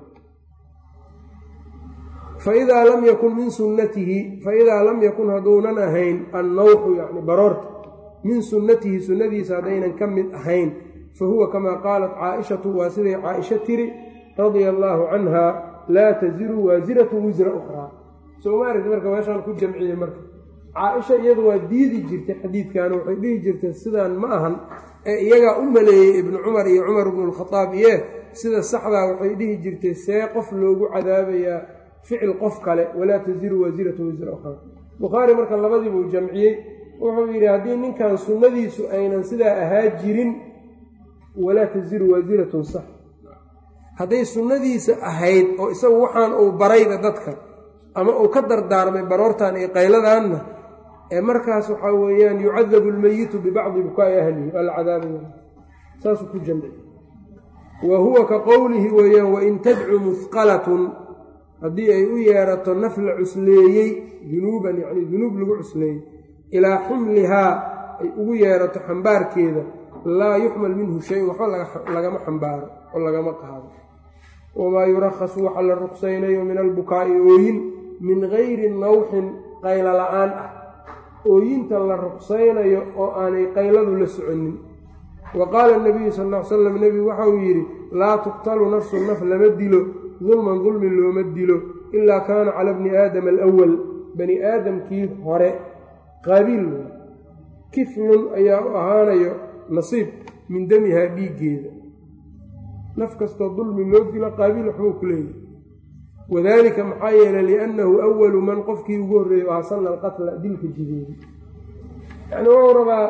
faidaa lam yakun min sunnatihi faidaa lam yakun hadduunan ahayn annawxu yacni baroorta min sunnatihi sunnadiisa haddaynan ka mid ahayn fa huwa kamaa qaalat caaishatu waa siday caaisha tiri radia allaahu canha laa taziru waasiratun wisra ukhraa soomaarid marka meeshaan ku jamciyey marka caaisha iyadu waa diidi jirtay xadiidkan waxay dhihi jirtay sidaan ma ahan ee iyagaa u maleeyey ibnu cumar iyo cumar ibnu lkhadaab iye sida saxdaa waxay dhihi jirtay see qof loogu cadaabayaa ficil qof kale walaa taziru waasiratu wisra ukhraa bukhaari marka labadiibuu jamciyey wuxuu yidhi haddii ninkan sunnadiisu aynan sidaa ahaa jirin walaa taziru waasiratun sax hadday sunnadiisa ahayd oo isagu waxaan uu barayba dadka ama uu ka dardaarmay baroortan iyo qayladaanna ee markaas waxaa weeyaan yucadabu almeyitu bibacdi bukaa'i ahlihi waa la cadaabaya saasuu ku jamci wa huwa ka qowlihi weeyaan wain tadcu muhqalatun haddii ay u yeerato naf la cusleeyey dunuuban yacni dunuub lagu cusleeyey ilaa xumlihaa ay ugu yeerato xambaarkeeda laa yuxmal minhu shay-un waxba lagama xambaaro oo lagama qaado wamaa yurakhasu waxa la ruqsaynayo min albukaa'i ooyin min gayri nawxin qaylo la-aan ah ooyinta la ruqsaynayo oo aanay qayladu la soconin wa qaala nabiyu sal ll ly slam nebigu waxa uu yidhi laa tuqtalu nafsu naf lama dilo dulman dulmi looma dilo ilaa kaana cala bni aadama alawal bani aadamkii hore qaabiil kiflun ayaa u ahaanayo nasiib min damihaa dhiiggeeda naf kastoo dulmi loo dilo qaabiil waxbuu ku leeyahy wadaalika maxaa yeelay liannahu awalu man qofkii ugu horreeyey oo hasana alqatla dilka jideeyey yacni wuxuu rabaa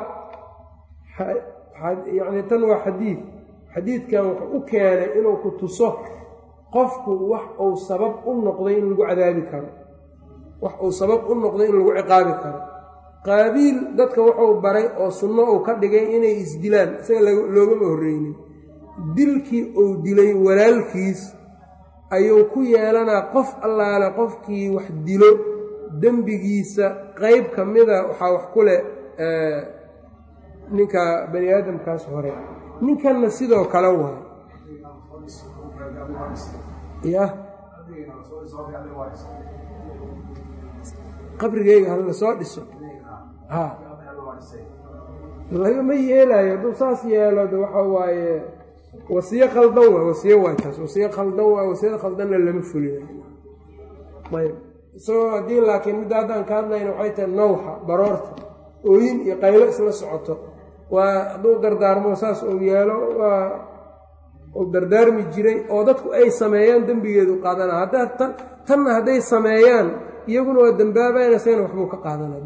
yacni tan waa xadiid xadiidkan wuxuu u keenay inuu ku tuso qofku wax uu sabab u noqday in lagu cadaabi karo wax uu sabab u noqday in lagu ciqaabi karo qaabiil dadka wuxuu baray oo sunno uu ka dhigay inay isdilaan isaga loogama horreynin dilkii uu dilay walaalkiis ayuu ku yeelanaa qof allaale qofkii wax dilo dembigiisa qeyb ka mida waxaa wax ku leh ninka bani aadamkaas hore ninkanna sidoo kale waay ya qabrigeyga hala soo dhiso ha lagama yeelaayo hadduu saas yeelo de waxa waaye wasiyo khaldan waa wasiyo waay taas wasiyo khaldan waa wasiyada khaldanna lama fulinayo ayb isagoo haddii laakiin midda haddaan ka hadlayna waxay tahay nawxa baroorta ooyin iyo qaylo isla socoto waa hadduu dardaarmo saas uu yeelo waa uu dardaarmi jiray oo dadku ay sameeyaan dembigeedu qaadana haddaa tan tanna hadday sameeyaan iyaguna waa dembaabayna isagana waxbuu ka qaadanaa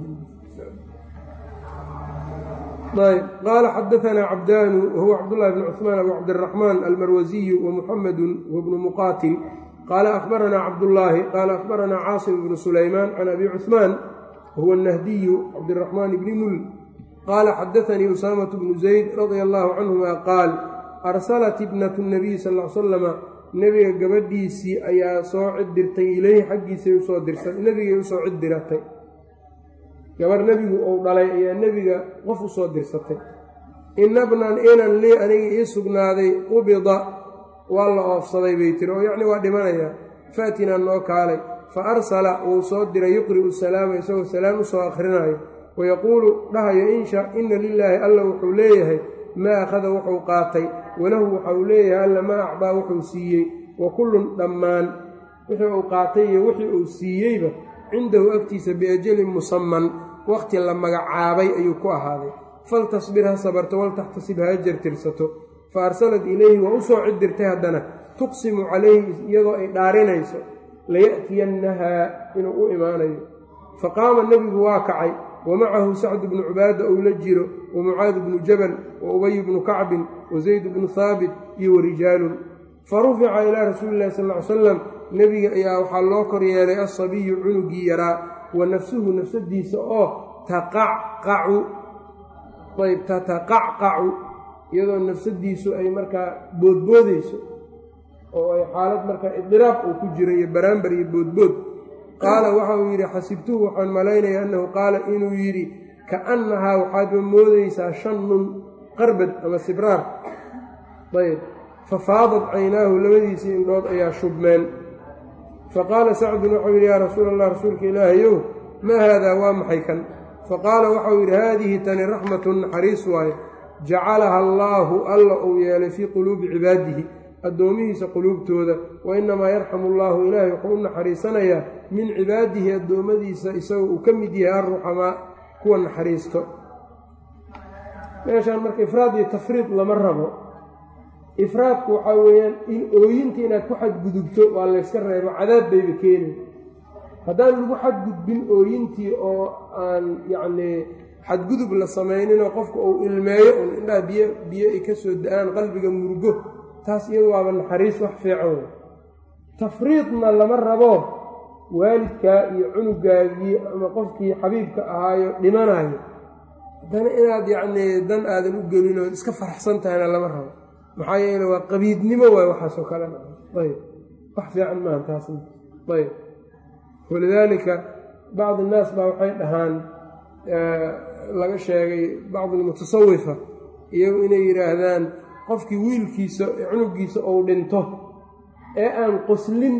ayb qaala xadaanaa cabdaanu wahuwa cabdullahi bn cuثmaan abu cabdiraxmaan almarwasiyu wamuxamedu wabnu muqaatil qaala akhbaranaa cabdullaahi qaala akhbaranaa caasim bnu sulaymaan can abi cuثmaan wahuwa nahdiyu cabdiraxmaan bni mul qaala xadaanii usaamatu bnu zayd radia allahu canhuma qaal arsalat ibnatu nabiy sal l slama nebiga gabadhiisii ayaa soo cid dirtay ileyhi xaggiisay usoo dirsa nebigay usoo cid diratay gabar nebigu uu dhalay ayaa nebiga qof u soo dirsatay inabnan inan lii aniga ii sugnaaday qubida waa la oofsaday bay tiri oo yacni waa dhimanayaa faatinaa noo kaalay fa arsala wuu soo diray yuqri'u salaama isagoo salaam u soo akhrinayo wayaquulu dhahayo insha inna lilaahi alla wuxuu leeyahay maa akhada wuxuu qaatay walahu waxauu leeyahay alla maa acdaa wuxuu siiyey wa kullun dhammaan wixii uu qaatay iyo wixii uu siiyeyba cindahu agtiisa biajalin musaman waqti la magacaabay ayuu ku ahaaday faltasbir ha sabarto waltaxtasib ha jartirsato fa arsalat ilayhi waa u soo cid dirtay haddana tuqsimu calayhi iyadoo ay dhaarinayso laya'tiyannahaa inuu u imaanayo fa qaama nebigu waa kacay wa macahu sacdu bnu cubaada ou la jiro wa mucaad bnu jabal wa ubay bnu kacbin wa zayd bnu haabit iyo wa rijaalun fa rufica ilaa rasuuli illahi sal ly salam nebiga ayaa waxaa loo kor yeelay asabiyu cunugii yaraa wa nafsuhu nafsadiisa oo taqacqacu ayb tataqacqacu iyadoo nafsadiisu ay markaa boodboodeyso oo ay xaalad markaa idiraaq uu ku jiro iyo baraambar iyo boodbood qaala waxa uu yidhi xasibtuhu waxaan malaynaya annahu qaala inuu yidhi kaannahaa waxaadba moodeysaa shannun qarbad ama sibraar ayb fafaadat caynaahu labadiisii indhood ayaa shubmeen faqaala sacdun waxau yidhi yaa rasuula allah rasuulka ilaahayow maa haadaa waa maxay kan faqaala waxau yidhi haadihi tani raxmatun naxariis waaye jacalaha allaahu alla uu yeelay fii quluubi cibaadihi addoomihiisa quluubtooda wa innamaa yarxamu allaahu ilaahay wuxuu u naxariisanayaa min cibaadihi addoommadiisa isagoo uu ka mid yahay arruxamaa kuwa naxariisto meeshaan marka ifraad iyo tafriid lama rabo ifraadku waxaa weeyaan in ooyinta inaad ku xadgudubto waa layska reebo cadaab bayba keeni haddaan lagu xadgudbin ooyintii oo aan yacnii xadgudub la samayninoo qofka uu ilmeeyo un indhaha biyo biyo ay ka soo da-aan qalbiga murugo taas iyadu waaba naxariis wax fiican wey tafriidna lama rabo waalidkaa iyo cunugaagii ama qofkii xabiibka ahaayo dhimanayo haddana inaad yacnii dan aadan u gelin oo iska faraxsan tahayna lama rabo maxaa yeele waa qabiidnimo waay waxaasoo kalena ayb wax fiican maaha taasna ayb walidaalika bacdi innaas baa waxay dhahaan laga sheegay bacdi almutasawifa iyagu inay yidhaahdaan qofkii wiilkiisa cunugiisa ou dhinto ee aan qoslin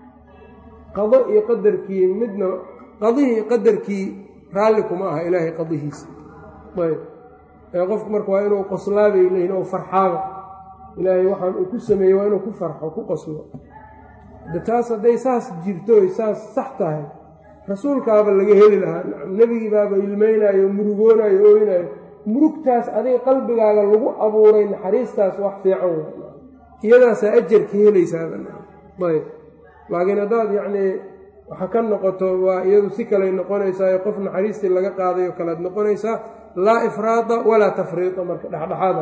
qado iyo qadarkii midna qadihii qadarkii raalli kuma aha ilaahay qadihiisa ayb ee qofku marka waa inuu qoslaabay leeyihin oo farxaaba ilaahay waxaan uu ku sameeyey waa inuu ku farxo ku qoslo de taas hadday saas jirto oy saas sax tahay rasuulkaaba laga heli lahaa nebigii baaba ilmeynayo murugoonayo ooynayo murugtaas adiga qalbigaaga lagu abuuray naxariistaas wax fiican w iyadaasaa ajar ka helaysaayb laakiin haddaad yacnii waxa ka noqoto waa iyadu si kaley noqonaysaa qof naxariistii laga qaadayo kalead noqonaysaa laa ifraada walaa tafriida marka dhexdhexaada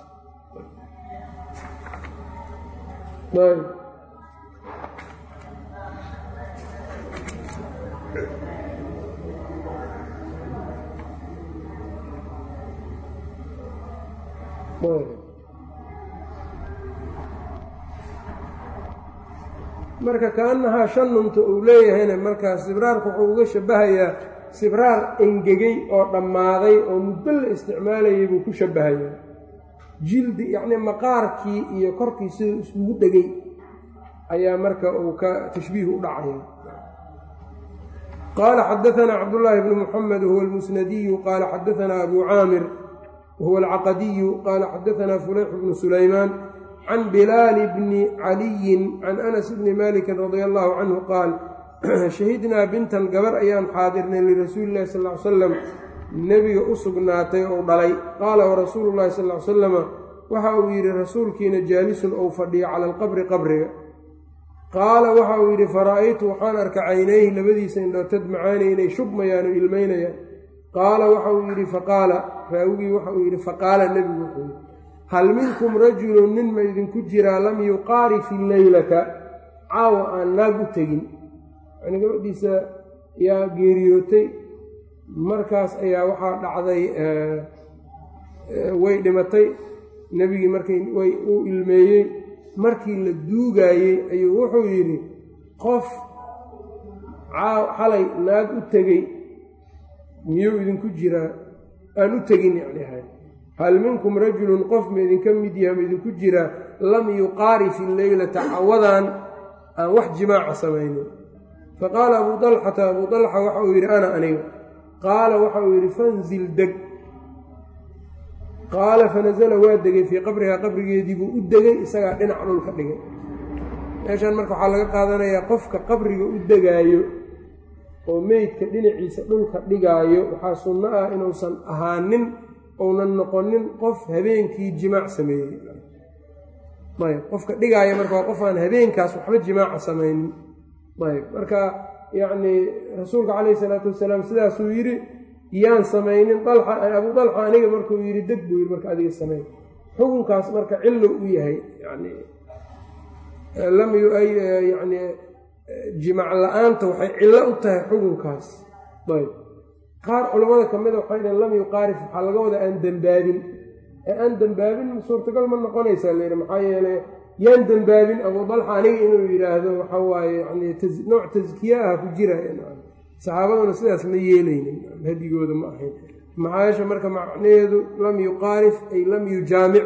marka kaanahaa shanunta uu leeyahayna markaa sibraarku wuxuu uga shabahayaa sibraar engegey oo dhammaaday oo muddo la isticmaalayay buu ku shabahayaa jildi yacnii maqaarkii iyo korkii siduu iskugu dhegay ayaa marka uu ka tashbiih u dhacaya qaala xadaanaa cabdullaahi bnu muxamed wahuwa almusnadiyu qaala xadaanaa abu caamir wahuwa alcaqadiyu qaala xadaanaa fulayx bnu sulaymaan can bilaali bni caliyin can anas bni malikin radia allahu canhu qaal shahidnaa bintan gabar ayaan xaadirnay lirasuuli illahi sal ly salam nebiga u sugnaatay ou dhalay qaala warasuulu llahi sal ly salama waxa uu yidhi rasuulkiina jaalisun ou fadhiyo cala alqabri qabriga qaala waxa uu yidhi fara-aytu waxaan arka caynayhi labadiisa indhood tadmacaani inay shubmayaan oo ilmaynayaan qaala waxa uu yidhi faqaala raawigii waxa uu yidhi faqaala nebigu wuxuu yidhi hal minkum rajulun nin ma idinku jiraa lam yuqaari fi leylata caawa aan naag u tegin yani gabadhiisa yaa geeriyootay markaas ayaa waxaa dhacday way dhimatay nebigii markay way uu ilmeeyey markii la duugaayey ayuu wuxuu yidhi qof xalay naag u tegey miyuu idinku jiraa aan u tegin yani ahay hal minkum rajulun qof ma idinka mid yaha ma idinku jiraa lam yuqaari fi leylata cawadan aan wax jimaaca samaynin faqaala abuu dalxata abuu dalxa waxa uu yidhi ana aniga qaala waxa uu yidhi fanzil deg qaala fanasala waa degay fii qabrihaa qabrigeedii buu u degay isagaa dhinac dhulka dhigay meeshaan marka waxaa laga qaadanayaa qofka qabriga u degaayo oo meydka dhinaciisa dhulka dhigaayo waxaa sunno ah inuusan ahaanin ounan noqonin qof habeenkii jimaac sameeyey ayb qofka dhigaaya marka waa qof aan habeenkaas waxba jimaaca samaynin ayb marka yacnii rasuulka calayhi isalaatu wasalaam sidaasuu yidhi yaan samaynin dalxa abuu dalxa aniga markuu yidhi deg buu yidhi marka adiga samayn xukunkaas marka cillo u yahay yani lam yani jimac la-aanta waxay cillo u tahay xukunkaas ayb qaar culammada ka mida waxay dhaheen lam yuqaarif waxaa laga wadaa aan dembaabin ee aan dembaabin suurtagal ma noqonaysaa layidhi maxaa yeelay yaan dembaabin abuu dalxa aniga inuu yidhaahdo waxa waaye yani nooc taskiye ah ku jiraya saxaabaduna sidaas ma yeelaynin hadigooda ma ahayn maxaayasha marka macnaheedu lam yuqaarif ay lam yujaamic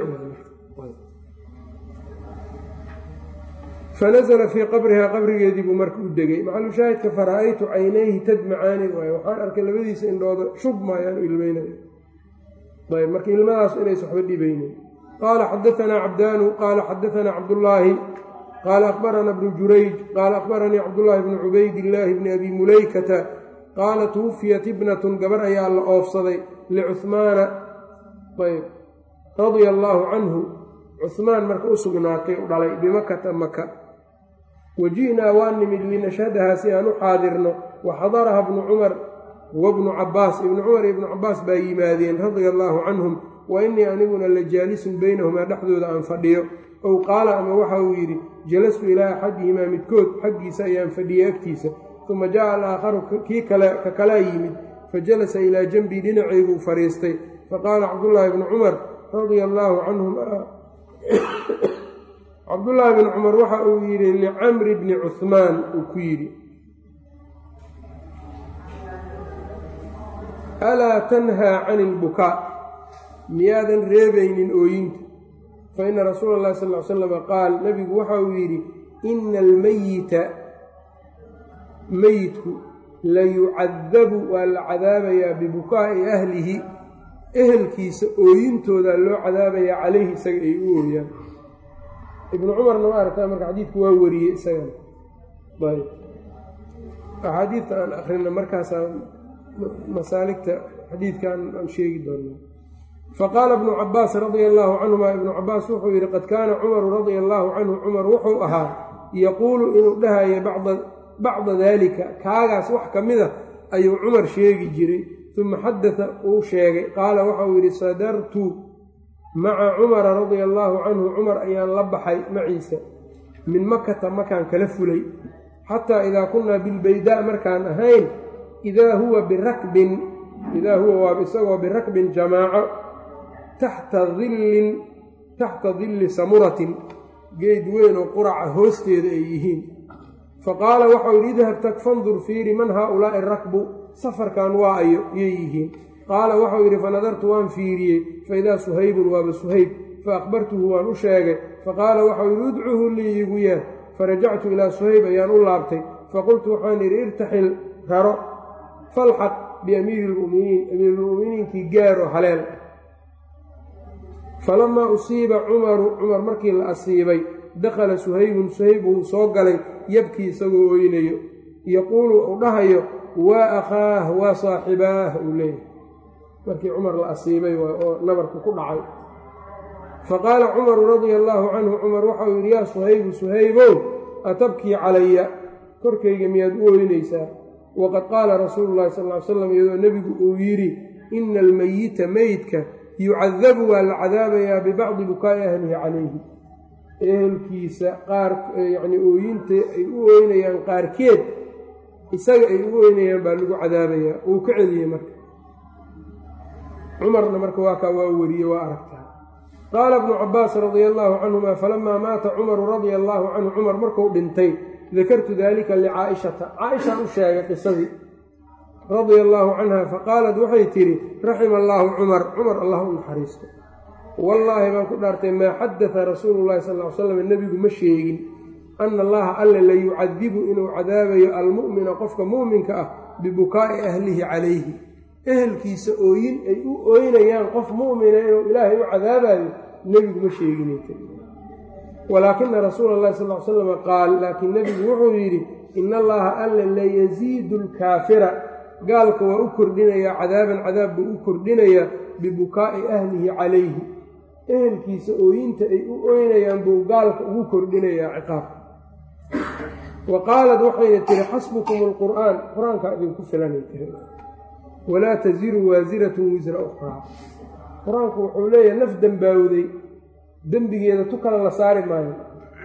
fanazla fii qabrihaa qabrigeedii buu marka u degay maxalushaahidka fara-aytu caynayhi tadmacaani waay waxaan arkay labadiisa indhooda shub maayaan u ilmeynayo ayb marka ilmadaas inays waxba dhibaynin qaala xadaanaa cabdaanu qaala xadaanaa cabdullaahi qaala akhbarana bnu jurayj qaala akhbaranii cabdullaahi bnu cubaydillaahi bni abi mulaykata qaala tuwufiyat ibnatun gabar ayaa la oofsaday licuhmaana ayb radia allaahu canhu cuhmaan marka u sugnaatay u dhalay bimakata maka waji'naa waa nimid linashhadahaa si aan u xaadirno wa xadaraha bnu cumar wa bnu cabaas ibnu cumar iyo ibnu cabaas baa yimaadeen radia allaahu canhum wa innii aniguna la jaalisun baynahumaa dhexdooda aan fadhiyo ow qaala ama waxa uu yidhi jalastu ilaa axadihimaa midkood xaggiisa ayaan fadhiyey agtiisa uma jaءa alaakharu kii kale ka kalaa yimid fajalasa ilaa janbii dhinacayguu fadhiistay faqaala cabdullaahi bnu cumar radia allaahu canhum cabdullaahi bn cumar waxa uu yidhi licamri bni cuhmaan uu ku yidhi alaa tanhaa cani ilbukaa miyaadan reebaynin ooyinta fa ina rasuula allahi sal ly slama qaal nebigu waxa uu yidhi ina almeyita meyidku layucadabu waa la cadaabayaa bibukaa'i ahlihi ehelkiisa ooyintooda loo cadaabayaa calayhi isaga ay u ooyaan ibnu cumarna ma aragtaa marka xadiidku waa wariyey isagana ayb axaadiidta aan akrina markaasaa masaaligta xadiidkan aan sheegi doonaa faqaala ibnu cabaas radia allaahu canhuma ibnu cabaas wuxuu yidhi qad kaana cumaru radia allaahu canhu cumar wuxuu ahaa yaquulu inuu dhahaya bacda bacda daalika kaagaas wax ka mid a ayuu cumar sheegi jiray uma xadata uu sheegay qaala waxa uu yidhi sadartu maca cumara radia allaahu canhu cumar ayaan la baxay maciisa min makata makaan kala fulay xataa idaa kunnaa bilbaydaa markaan ahayn idaa huwa birakbin idaa huwa waaba isagoo birakbin jamaaco taxta dillin taxta dilli samuratin geed weyn oo quraca hoosteeda ay yihiin faqaala waxau yidhi idhab tag fandur fiiri man haaulaa'i rakbu safarkan waa ayo yay yihiin qaala waxau yidhi fanadartu waan fiiriyey faidaa suhaybun waaba suhayb faakbartuhu waan u sheegay faqaala waxau yidhi udcuhu lii iigu yeer farajactu ilaa suhayb ayaan u laabtay faqultu waxaan yidhi irtaxil raro falxaq biamiiri lmuminiin amiirulmu'miniinkii gaaro haleel falamaa usiiba cumaru cumar markii la asiibay dakhala suhaybun suhayb wuu soo galay yabkii isagoo oynayo yaquulu uu dhahayo waa akhaah waa saaxibaah uu leeyahay markii cumar la asiibay oo nabarku ku dhacay faqaala cumaru radia allaahu canhu cumar waxau yidhi yaa suhaybu suhaybow atabkii calaya korkayga miyaad u oynaysaa waqad qaala rasuulu llahi sal ly slam iyadoo nebigu uu yidhi ina almeyita meydka yucadabu waa la cadaabayaa bibacdi bukaa'i ahlihi calayhi ehelkiisa qaar yacnii ooyinta ay u ooynayaan qaarkeed isaga ay u ooynayaan baa lagu cadaabayaa uu ka celiyey marka cumarna marka waa kaa waa weriye waa aragtaa qaala ibnu cabaas radia allaahu canhuma falamaa maata cumaru radia allaahu canhu cumar marku dhintay dakartu daalika licaa'ishata caaishaan u sheegay qisadii radia allaahu canha faqaalat waxay tidhi raxima allaahu cumar cumar allah u naxariisto wallaahi baan ku dhaartay maa xadata rasuulu llahi sal ly slam nebigu ma sheegin ana allaha alle la yucadibu inuu cadaabayo almu'mina qofka mu'minka ah bibukaa'i ahlihi calayhi ehelkiisa ooyin ay u ooynayaan qof mu'mina inuu ilaahay u cadaabayo nebigu ma sheegin walaakina rasuula allahi sal l slam qaal laakiin nebigu wuxuu yidhi ina allaha alle layasiidu lkaafira gaalka waa u kordhinayaa cadaaban cadaab buu u kordhinayaa bibukaa'i ahlihi calayhi ehelkiisa ooyinta ay u ooynayaan buu gaalka ugu kordhinayaa ciqaabka wa qaalat waxayna tiri xasbukum alqur'aan qur-aankaa idinku filanay tiri walaa tasiru waasiratun wisra ukhraa qur-aanku wuxuu leeyahay naf dembaawday dembigeeda tu kale la saari maayo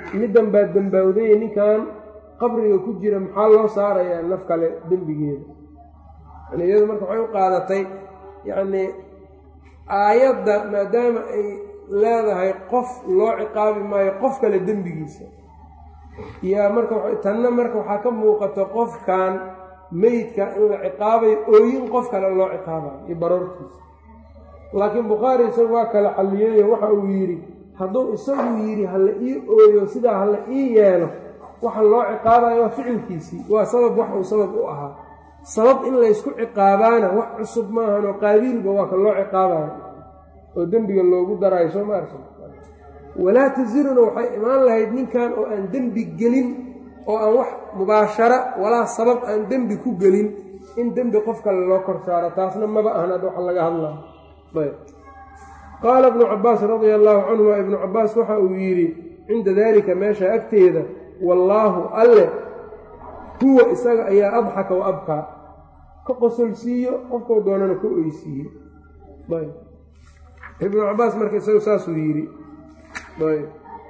middan baa dembawday ninkan qabriga ku jira maxaa loo saarayaa naf kale dembigeeda yani iyadu marka waxay u qaadatay yacnii aayadda maadaama ay leedahay qof loo ciqaabi maayo qof kale dembigiisa yaa marka tanna marka waxaa ka muuqata qofkan meydka in la ciqaabayo ooyin qof kale loo ciqaabayo iyo baroortiisa laakiin bukhaari isagu waa kala xalliyeeyo waxa uu yidhi hadduu isagu yidhi hala ii ooyo sidaa hala ii yeelo waxa loo ciqaabayo waa ficilkiisii waa sabab wax uu sabab u ahaa sabab in laysku ciqaabaana wax cusub maahanoo qaabiilba waa ka loo ciqaabayo oo dembiga loogu daraayo soo maarsa walaa tasiruna waxay imaan lahayd ninkan oo aan dembi gelin oo aan wax mubaashara walaa sabab aan dembi ku gelin in dembi qof kale loo kor saaro taasna maba ahan ad waxa laga hadlayo ayb qaala ibnu cabaas radia allaahu canhuma ibnu cabaas waxa uu yidhi cinda daalika meesha agteeda wallaahu alle huwa isaga ayaa adxaka wa abkaa ka qosolsiiyo qofkuu doonana ka oysiiyo ayb ibnu cabaas marka isagu saasuu yidhi ayb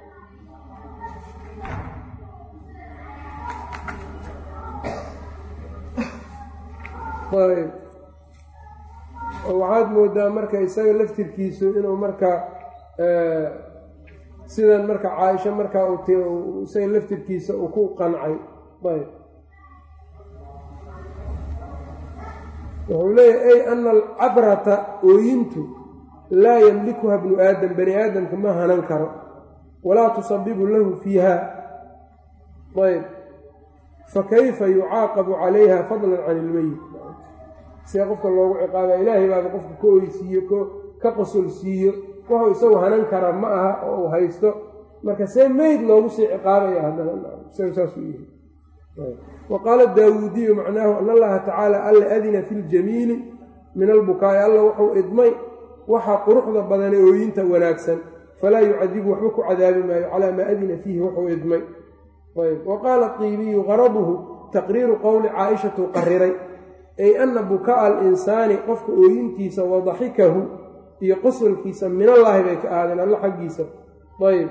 ayb oo waxaad moodaa marka isaga laftirkiisu inuu marka sidan marka caaisha markaa uu isaga laftirkiisa uu ku qancay ayb wuxuu leeyahy ay ana alcabrata ooyintu laa yamlikuha bnu aadam bani aadamka ma hanan karo walaa tusabibu lahu fiiha ayb fakayfa yucaaqabu calayha fadlan can ilmeyit see qofka loogu ciqaabaa ilaahay baaba qofka ka oysiiyo ka qosolsiiyo wuxuu isagu hanan kara ma aha oo uu haysto marka see meyd loogu sii ciqaabaya haddana isaga saasuu yihi wa qaala daawuudiyu macnaahu an allaha tacaala alla adina fi ljamiili min albukaa'i alla wuxuu idmay waxaa quruxda badane ooyinta wanaagsan falaa yucadibu waxba ku cadaabi maayo calaa maa adina fiihi wuxuu idmay ayb wa qaala qiibiyu qaraduhu taqriiru qowli caaishatu qariray ay ana buka'a alinsaani qofka ooyintiisa wa daxikahu iyo qosolkiisa minallaahi bay ka ahaadeen alla xaggiisa ayb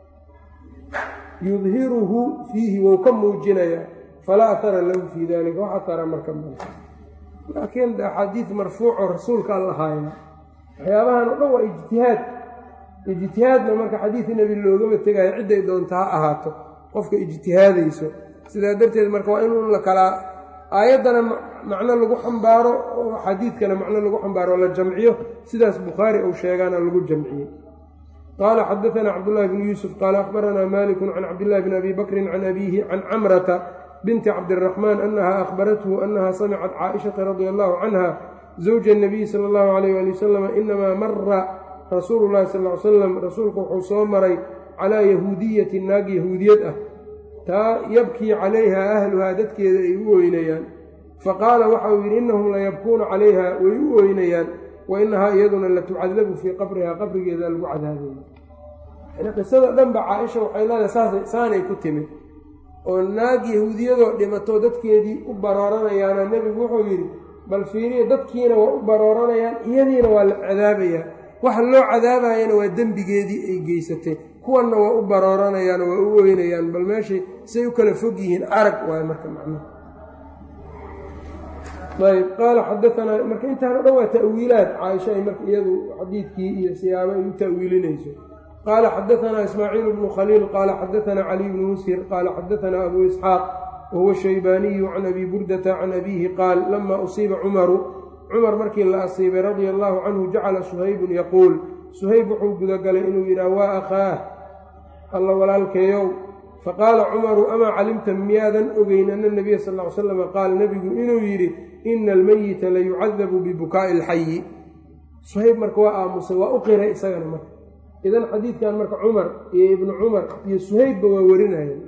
yudhiruhu fiihi wou ka muujinayaa falaa ahara lahu fii dalika wax ahara marka male laakiin axaadiid marfuuco rasuulka alla haaya waxyaabahan o dhan waa ijtihaad ijtihaadna marka xadiidka nebi loogama tegayo cidday doonta ha ahaato qofka ijtihaadayso sidaa darteed marka waa in la kalaa aayaddana macno lagu xambaaro oo xadiidkana macno lagu xambaaro oo la jamciyo sidaas bukhaari uu sheegaana lagu jamciyey qaala xadaanaa cabdullahi bnu yuusuf qaala akhbaranaa malikun can cabdillahi bni abi bakrin can abiihi can camrata binti cabdiraxmaan annaha akhbarathu annaha samicat caaishata radia allahu canha zawja nabiyi sala allahu alayh ali wasalam inamaa mara rasuulu llahi sal ly salam rasuulku wuxuu soo maray calaa yahuudiyati naag yahuudiyad ah taa yabkii calayha ahluhaa dadkeeda ay u ooynayaan faqaala waxa uu yidhi innahum layabkuuna calayha way u ooynayaan wa inahaa iyaduna latucadabu fii qabrihaa qabrigeeda lagu cadaabaya yani qisada dhanba caaisha waxay leedahay saanay ku timid oo naag yahuudiyadoo dhimato dadkeedii u barooranayaana nebigu wuxuu yidhi bal fiiriya dadkiina waa u barooranayaan iyadiina waa la cadaabayaa waxa loo cadaabayana waa dembigeedii ay geysatay kuwanna waa u barooranayaan waa u oynayaan bal meeshay say u kala fog yihiin arag waayo marka macnuhu ayb qaala xadaanaa marka intaan o dhan waa ta'wiilaad caaisha ay marka iyadu xadiidkii iyo siyaabo ay u ta'wiilinayso qaala xadaanaa ismaaciil bnu khaliil qaala xadaanaa caliy bnu mushir qaala xadaanaa abu isxaaq wahuwa shaybaaniyu can abi burdata can abiihi qaal lama usiiba cumaru cumar markii la asiibay radia allaahu canhu jacala suhaybun yaquul suhayb wuxuu gudagalay inuu yidhaah waa akhaah alla walaalkeeyow faqaala cumaru amaa calimta miyaadan ogeyn ana nabiya sal ly slam qaal nebigu inuu yidhi ina almeyita layucadabu bibukaa'i alxayi suhayb marka waa aamusay waa u qiray isagana marka idan xadiidkan marka cumar iyo ibnu cumar iyo suhaybba waa warinayeen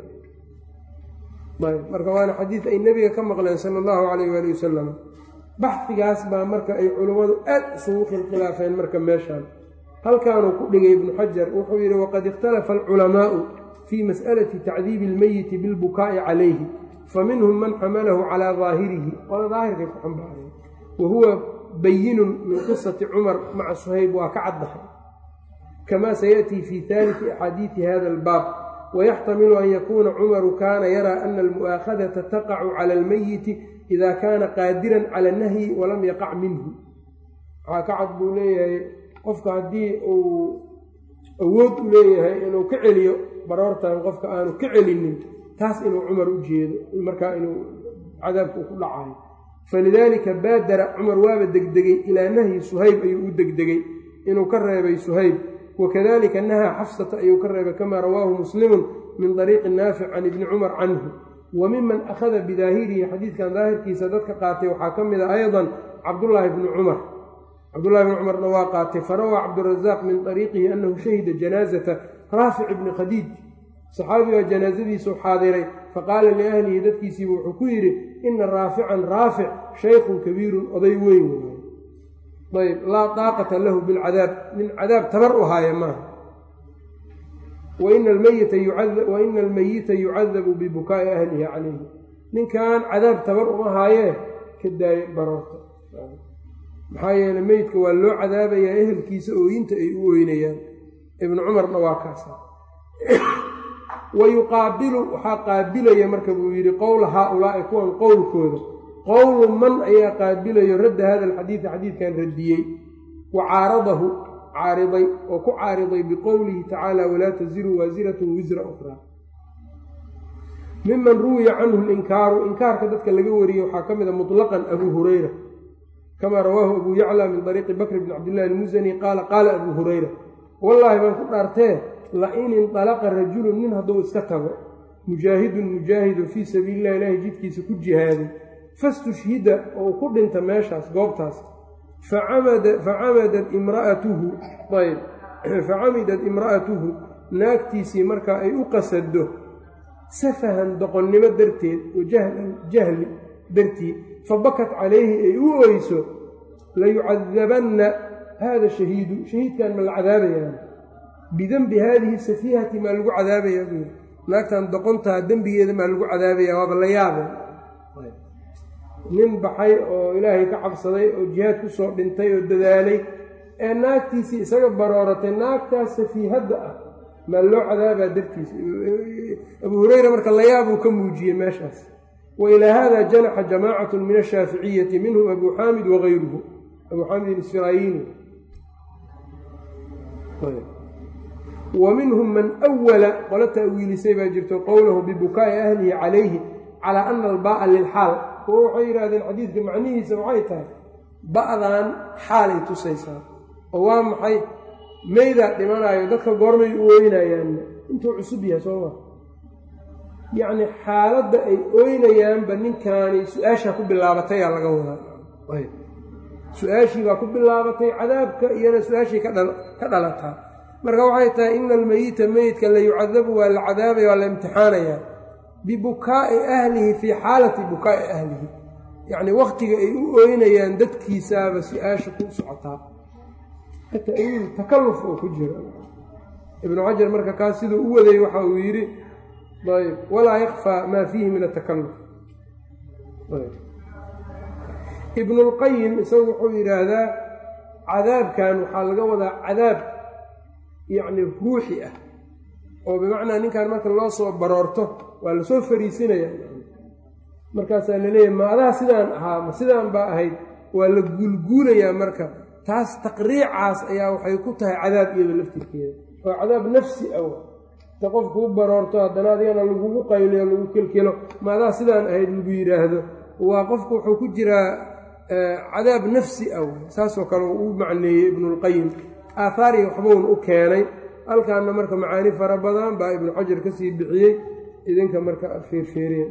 marka waana xadiid ay nebiga ka maqleen sala allahu calayh waali wasalam baxdigaas baa marka ay culummadu aad isugu khilkhilaafeen marka meeshaan halkaanuu ku dhigay ibnu xajar wuxuu yidhi waqad ikhtalafa alculamaa'u fii mas'alati tacdiibi almeyiti bilbukaa'i calayhi faminhum man xamalahu calaa daahirihi qola daahirkay ku xambaareen wa huwa bayinun min qisati cumar maca suhayb waa ka caddahay kamaa sayaأtii fii haaliti axaadiidi hada albaab wayaxtamilu an yakuuna cumaru kaana yaraa ana almu'aakhadata taqacu cala almeyiti ida kaana qaadiran cala nahyi walam yaqac minhu waxaa ka cad buu leeyahay qofka haddii uu awood u leeyahay inuu ka celiyo baroortan qofka aanu ka celinin taas inuu cumar u jeedo markaa inuu cadaabka ku dhacayo falidaalika baadara cumar waaba degdegay ilaa nahyi suhayb ayuu u degdegay inuu ka reebay suhayb wakadalika nahaa xafsata ayuu ka reebay kamaa rawaahu muslimun min dariiqi naafic can ibni cumar canhu wa miman akhada bidaahirihi xadiidkan daahirkiisa dadka qaatay waxaa ka mid a aydan cabdullaahi bni cumar cabdullahi bni cumarna waa qaatay farawaa cabdurazaaq min dariiqihi annahu shahida janaazata raafic ibni khadiij saxaabigaa janaasadiisuu xaadiray faqaala liahlihi dadkiisiiba wuxuu ku yidhi ina raafican raafic shaykhun kabiirun oday weyn waay ayb laa daaqata lahu bilcadaab nin cadaab tabar u haaya maaha waina almeyita yucadabu bibukaa'i ahlihi calayhi ninkan cadaab tabar uma haayee ka daaye baroorta maxaa yeele meydka waa loo cadaabayaa ehelkiisa ooyinta ay u oynayaan ibnu cumarna waa kaasa wa yuqaabilu waxaa qaabilaya marka buu yidhi qowla haa-ulaa'i kuwan qowlkooda qowlu man ayaa qaabilayo radda hada alxadiida xadiidkan radiyey wa caaradahu caariday oo ku caariday biqowlihi tacaala walaa taziru waasiratun wisra ukhraa miman ruwiya canhu linkaaru inkaarka dadka laga wariyey waxaa ka mid a mutlaqan abuu hurayra kamaa rawaahu abuu yacla min dariiqi bakr bni cabdillahi almusani qaala qaala abuu hurayra wallaahi baan ku dhaartee la-in indalaqa rajulun nin hadduu iska tago mujaahidun mujaahidun fii sabiililah ilaahi jidkiisa ku jihaaday fastushhida oo ku dhinta meeshaas goobtaas facamadat imraatuhu ayb facamidat imra'atuhu naagtiisii markaa ay u qasado safahan doqonnimo darteed oo jahlan jahli dartii fabakat calayhi ay u oyso layucadabanna haada shahiidu shahiidkan ma la cadaabayaan bidenbi haadihi safiihati maa lagu cadaabayaa buu yidhi naagtan doqontaa dembigeeda maa lagu cadaabaya waaba la yaabe nin baxay oo ilaahay ka cabsaday oo jihaad ku soo dhintay oo dadaalay ee naagtiisii isaga barooratay naagtaas safiihadda ah maa loo cadaabaa dartiisa abuu hureyra marka layaabuu ka muujiyey meeshaas wa ilaa hada janaxa jamaacatu min ashaaficiyati minhum abuu xaamid wagayruhu abuu xaamid isfirayini wa minhum man awala qolo ta'wiilisay baa jirto qowlahu bibukaa'i ahlihi calayhi calaa ana albaa'a lilxaal kuwo waxay yidhahdeen xadiidka macnihiisa waxay tahay ba'dan xaalay tusaysaa oo waa maxay meydaa dhimanaayo dadka goormay u oynayaanna intuu cusub yahay soo maa yacni xaaladda ay oynayaanba ninkaani su-aashaa ku bilaabatay aa laga wadaa su-aashii baa ku bilaabatay cadaabka iyana su-aashii ka dhalataa marka waxay tahay ina almeyita meyidka la yucadabu waa la cadaabaya waa la imtixaanayaa bibukaa'i ahlihi fii xaalati bukaa'i ahlihi yacni wakhtiga ay u ooynayaan dadkiisaaba su-aasha ku socotaa ta'wiil takalluf oo ku jira ibnu xajar marka kaas siduu u waday waxa uu yidhi ayb walaa yakfaa maa fiihi min atakalluf ibnulqayim isagu wuxuu yidhaahdaa cadaabkan waxaa laga wadaa cadaab yacni ruuxi ah oo bimacnaa ninkan marka loo soo baroorto waa lasoo fariisinaya markaasaa laleeyahay ma adaa sidaan ahaa ma sidaan baa ahayd waa la guulguulayaa marka taas taqriicaas ayaa waxay ku tahay cadaab iyado laftirkeeda waa cadaab nafsi ah ta qofkuu baroorto haddana adigana lagugu qayliyo lagu kelkelo ma adaa sidaan ahayd lagu yidhaahdo waa qofku wuxuu ku jiraa cadaab nafsi ah saasoo kale uu macneeyey ibnulqayim aathaari waxbuun u keenay halkaana marka macaani fara badan baa ibnu xajar ka sii bixiyey idinka marka feerfeereen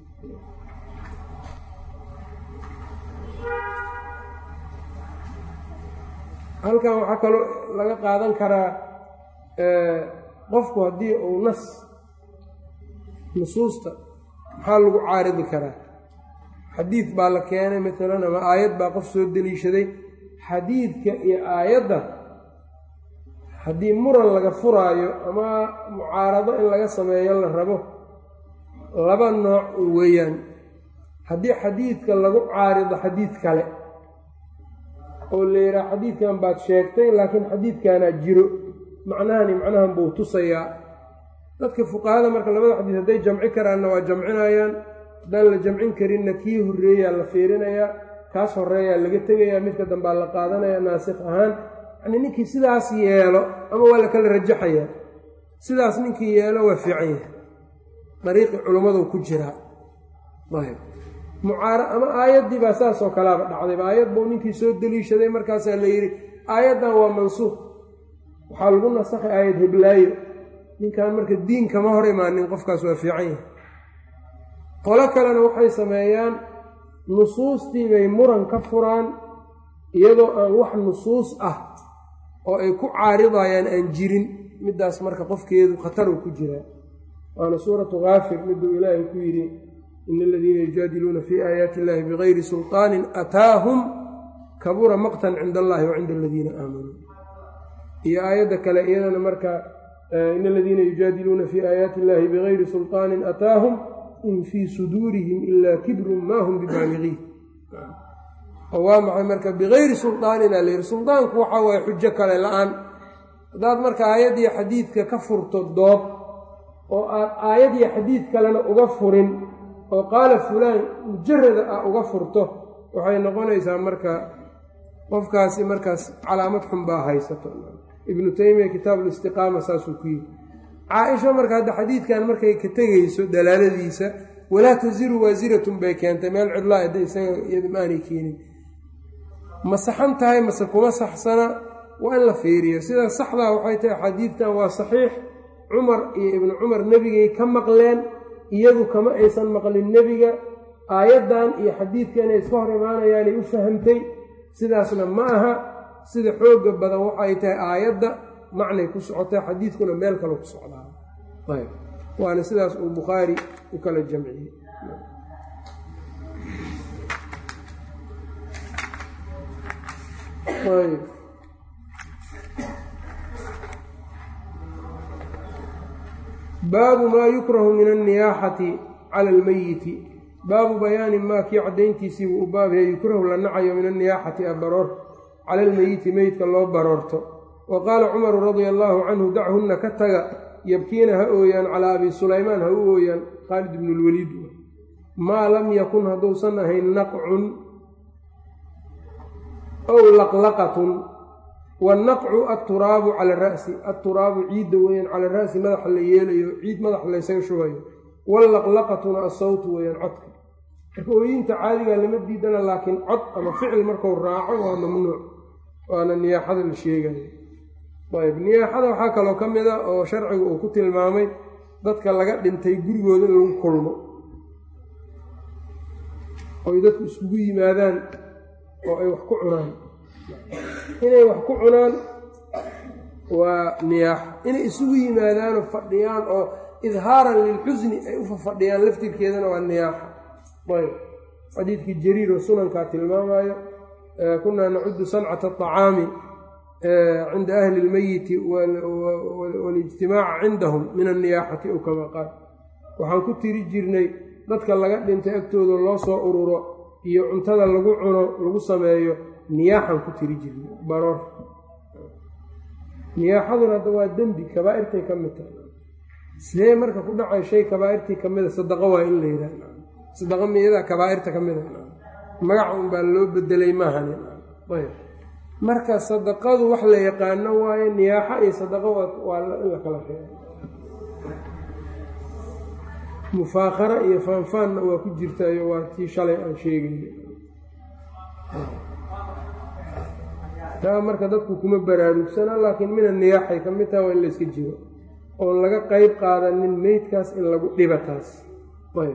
halkan waxaa kaloo laga qaadan karaa qofku haddii uu nas nusuusta maxaa lagu caaridi karaa xadiid baa la keenay maalan ama aayad baa qof soo deliishaday xadiidka iyo aayadda haddii muran laga furaayo ama mucaarado in laga sameeyo la rabo laba nooc weeyaan haddii xadiidka lagu caarido xadiid kale oo la yidhaha xadiidkan baad sheegtay laakiin xadiidkanaa jiro macnahani macnahan buu tusayaa dadka fuqahada marka labada xadiis hadday jamci karaanna waa jamcinayaan haddaan la jamcin karinna kii horreeyaa la fiirinayaa kaas horeeyaa laga tegayaa midka dambaa la qaadanaya naasikh ahaan yacnii ninkii sidaas yeelo ama waa la kala rajaxayaa sidaas ninkii yeelo waa fiican yahay dariiqii culummadu ku jiraa ayb mucaara ama aayaddii baa saas oo kalaaba dhacdayba aayad buu ninkii soo deliishaday markaasaa la yidhi aayaddan waa mansuuq waxaa lagu nasakhay aayad heblaayo ninkan marka diin kama hor imaanin qofkaas waa fiican yahay qolo kalena waxay sameeyaan nusuustii bay muran ka furaan iyadoo aan wax nusuus ah oo ay ku caaridayaan aan jirin middaas marka qofkeedu khataruu ku jiraa waana suuratu kaafir miduu ilaahay ku yidhi ina aladiina yujaadiluuna fii aayaati illahi bigayri sulطaanin ataahum kabura maqtan cinda allahi wa cinda aladiina aamanuu iyo aayadda kale iyadana marka ina aladiina yujaadiluuna fii aayaati illahi bigayri sulطaanin ataahum in fii suduurihim ilaa kibrun maa hum bibaaligiin oo waa maxay marka bigayri sulطaanin aa layidhi suldaanku waxaa waaye xujo kale la-aan haddaad marka aayaddiyo xadiidka ka furto dood oo aad aayadiyo xadiid kalena uga furin oo qaala fulaan mujarada ah uga furto waxay noqonaysaa marka qofkaasi markaas calaamad xun baa haysato ibnu taymiya kitaabulistiqaama saasuu ku yidhi caa-isha marka hadda xadiidkan markay ka tegayso dalaaladiisa walaa tasiru waasiratun bay keentay meel cidlaa hadda isaga iyada ma aanay keenin ma saxan tahay mase kuma saxsana waa in la fiiriyo sida saxdaa waxay tahay xadiidkan waa saxiix cumar iyo ibnu cumar nebigay ka maqleen iyadu kama aysan maqlin nebiga aayaddan iyo xadiidka inay iska hor imaanayaanay u fahamtay sidaasna ma aha sida xoogga badan waxay tahay aayadda macnay ku socotay xadiidkuna meel kale ku socdaa ayb waana sidaas uu bukhaari u kala jamciyey ayb baabu maa yukrahu min anniyaaxati cala almeyiti baabu bayaani maa kii caddayntiisii buu u baabaya yukrahu la nacayo min anniyaaxati abaroor cala almeyiti meydka loo baroorto wa qaala cumaru radia allaahu canhu dachunna ka taga yabkiina ha ooyaan calaa abi sulaymaan ha u ooyaan khaalid ibnu lwaliid maa lam yakun hadduusan ahayn naqcun ow laqlaqatun wannaqcu atturaabu cala ra'si atturaabu ciidda weeyaan cala ra'si madaxa la yeelayo ciid madaxa laysaga shubayo wallaqlaqatuna assawtu weeyaan codka marka ooyinta caadigaa lama diidana laakiin cod ama ficil marku raaco waa mamnuuc waana niyaaxada la sheegayo ayb niyaaxada waxaa kaloo ka mid a oo sharcigu uu ku tilmaamay dadka laga dhintay gurigooda in lagu kulmo oy dadku iskugu yimaadaan oo ay wax ku cunaan inay wax ku cunaan waa niyaaxo inay isugu yimaadaanoo fadhiyaan oo idhaaran lilxusni ay u fafadhiyaan laftirkeedana waa niyaaxo ayb xadiidkii jariir oo sunankaa tilmaamayo kunaa nacudu sancata aطacaami cinda ahli اlmeyiti waاlijtimaaca cindahum min anniyaaxati ow kama qaal waxaan ku tiri jirnay dadka laga dhintay agtooda loo soo ururo iyo cuntada lagu cuno lagu sameeyo niyaaxaan ku tiri jirnay baroor niyaaxaduna hadda waa dembi kabaa'irtay ka mid tahay sidee marka ku dhacay shay kabaa'irtii ka mida sadaqo waa in la yidhaah sadaqa miyadaa kabaa'irta ka mida magaca un baa loo bedelay maahani ayb marka sadaqadu wax la yaqaano waaye niyaaxo iyo sadaqo waa in la kala reebo mufaakhara iyo faanfaanna waa ku jirtaayo waa tii shalay aan sheegayno taa marka dadku kuma baraarugsana laakiin mina niyaaxay ka mid taha waa in layska jiro oon laga qeyb qaadanin meydkaas in lagu dhiba taas ayb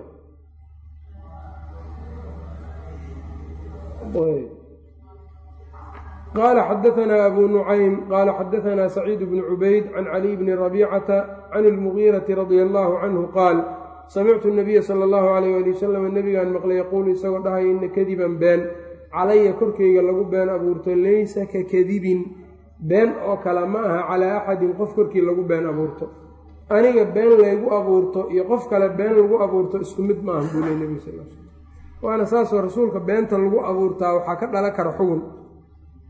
qaala xadaanaa abu nucaym qaala xadaanaa saciid bnu cubayd can caliy bni rabiicata can ilmugiirati radia allaahu canhu qaal samictu nabiya sala allahu alayh ali wasalam nebigaan maqlay yaquulu isagoo dhahay ina kadiban been calaya korkeyga lagu been abuurto laysa ka kadibin been oo kale ma aha calaa axadin qof korkii lagu been abuurto aniga been laygu abuurto iyo qof kale been lagu abuurto isku mid ma aha buu ley nebiga sal l slam waana saasoo rasuulka beenta lagu abuurtaa waxaa ka dhalan kara xugun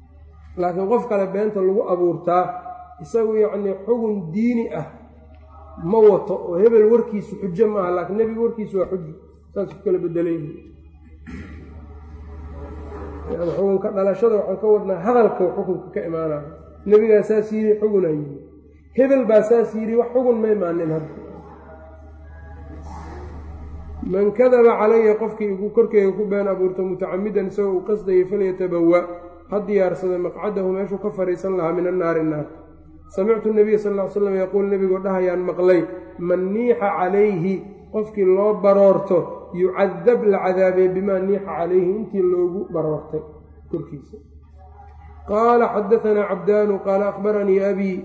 laakiin qof kale beenta lagu abuurtaa isagu yacnii xugun diini ah ma wato oo hebel warkiisu xujo ma aha laakiin nebiga warkiisu waa xujo saas ku kala bedelayh xukunka dhalashada waxaan ka wadnaa hadalka xukunka ka imaanaya nebigaa saas yidhi xugunaa yidhi hebel baa saas yidhi wax xugun ma imaanin hadda man kadaba calaya qofkii igu korkeyga ku been abuurta mutacamidan isagoo uu qasdayay falyatabawa ha diyaarsada maqcadahu meeshuu ka fadhiisan lahaa min annaari naar samictu nabiya sal ll ly slam yaquul nebigoo dhahayaan maqlay man niixa calayhi qofkii loo baroorto yucadab la cadaabay bimaa niixa calayhi intii loogu baroortay korkiisa qaala xadaanaa cabdaanu qaala akhbaranii abii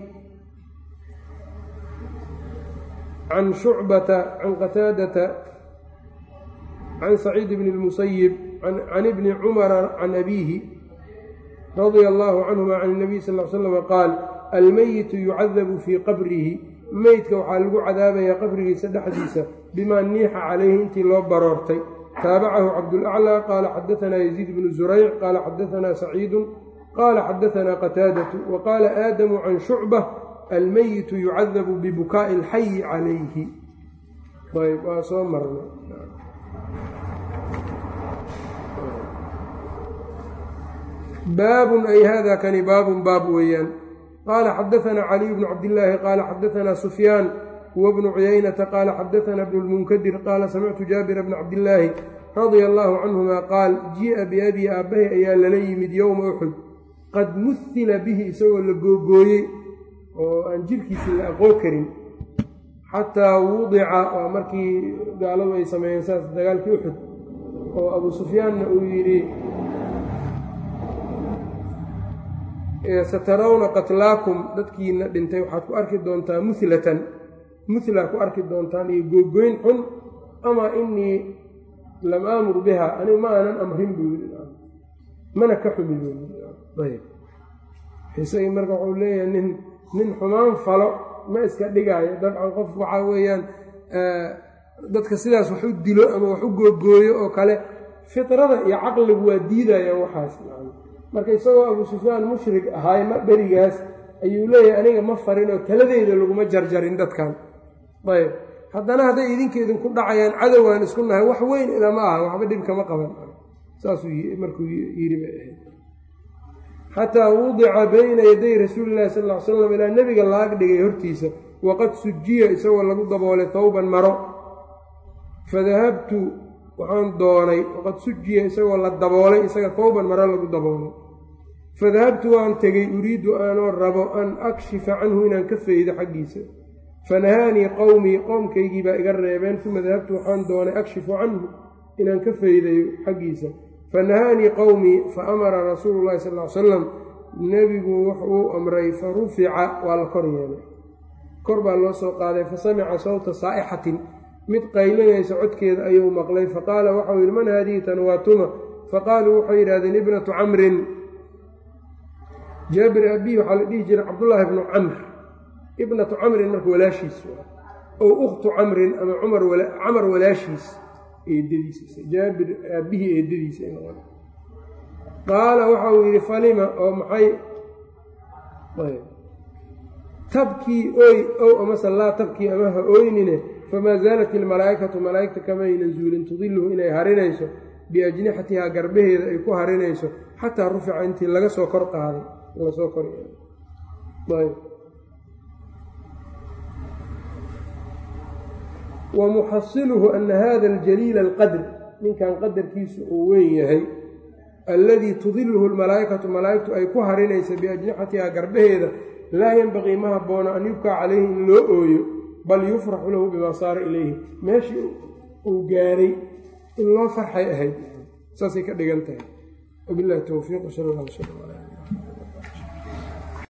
can shucbata can qataadata can saciid bni اlmusayib can ibni cumara can abiihi radia allahu canhuma can اnabiy sal l slm qaal almeyitu yucadabu fii qabrihi meydka waxaa lagu cadaabayaa qabrigiisa dhexdiisa bimaa niixa calayhi intii loo baroortay taabacahu cabdulaclى qaala xadaanaa yaziid bnu zurayc qaala xadaanaa saciidu qaala xadaanaa qataadatu wa qaala aadamu can shucba almeyitu yucadabu bibukaa'i alxayi calayhi ayb waa soo marnay baabun ay hada kani baabun baab weeyaan qaala xadaanaa caliy bnu cabdillaahi qaala xadaanaa sufyaan huwa bnu cuyaynata qaala xadaanaa bnu lmunkadir qaala samictu jaabira bna cabdillaahi radia allaahu canhuma qaal jii'a biabii aabbahay ayaa lala yimid yowma uxud qad muhila bihi isagoo la googooyey oo aan jirkiisii la aqoon karin xataa wudica waa markii gaaladu ay sameeyeen saas dagaalkii uxud oo abuu sufyaanna uu yidhi satarawna qatlaakum dadkiina dhintay waxaad ku arki doontaa muhlatan muhlaa ku arki doontaan iyo googoyn xun amaa inii lam aamur biha anigu ma aanan amrin buu yidhi mana ka xumi isagii marka wuxuu leeyahay nin nin xumaan falo ma iska dhigaayo dabcan qof waxaa weeyaan dadka sidaas wax u dilo ama wax u googooyo oo kale fitrada iyo caqligu waa diidayaan waxaas marka isagoo abuu sufyaan mushrik ahaay ma berigaas ayuu leeyahay aniga ma farin oo taladeyda laguma jarjarin dadkan ayb haddana hadday idinka idinku dhacayaan cadowaan isku nahay wax weyn ilama aha waxba dhib kama qaban saasuu markuu yidhi bay ahayd xataa wudica bayna yaday rasuuli llahi sal ly slam ilaa nebiga laag dhigay hortiisa waqad sujiya isagoo lagu daboolay tawban maro fadahabtu waxaan doonay waqad sujiya isagoo la daboolay isaga tawban maro lagu daboolay fadahabtu waan tegey uriidu aanoo rabo an akshifa canhu inaan ka faydo xaggiisa fanahaanii qowmii qoomkaygii baa iga reebeen uma dahabtu waxaan doonay akshifu canhu inaan ka faydayo xaggiisa fanahaanii qowmii fa amara rasuulu llahi sal ly salam nebigu wuxuu amray fa rufica waa la kor yeelay kor baa loo soo qaaday fa samica sawta saa'ixatin mid qaylinaysa codkeeda ayuu maqlay faqaala waxau yidhi man haadihi tan waa tuma faqaaluu waxay yidhahdeen ibnatu camrin jaabir abihi waxaa la dhihi jiray cabdullaahi bnu camr ibnatu camrin marka walaashiis ow ukhtu camrin ama camar walaashiis eedadiisa jaabir aabihii eedadiisa qaala waxa uu yidhi falima oo maxay tabkii oy ow amase laa tabkii ama ha ooynine famaa zaalat ilmalaa'ikatu malaa'igta kamaynan zuulin tudiluhu inay harinayso biajnixatihaa garbaheeda ay ku harinayso xataa rufica intii laga soo kor qaaday lasoo kor wa muxasiluhu ana hada aljaliila alqadr ninkan qadarkiisu uu weyn yahay alladii tudiluhu lmalaa'ikatu malaa'igtu ay ku harinaysa biajnixatihaa garbaheeda laa yenbaqii ma habboona an yubkaa calayhi in loo ooyo bal yufraxu lahu bimaa saara ilayhi meeshii uu gaaray in loo farxay ahayd saasay ka dhigan tahay wabilahi towfiiq sal alla sal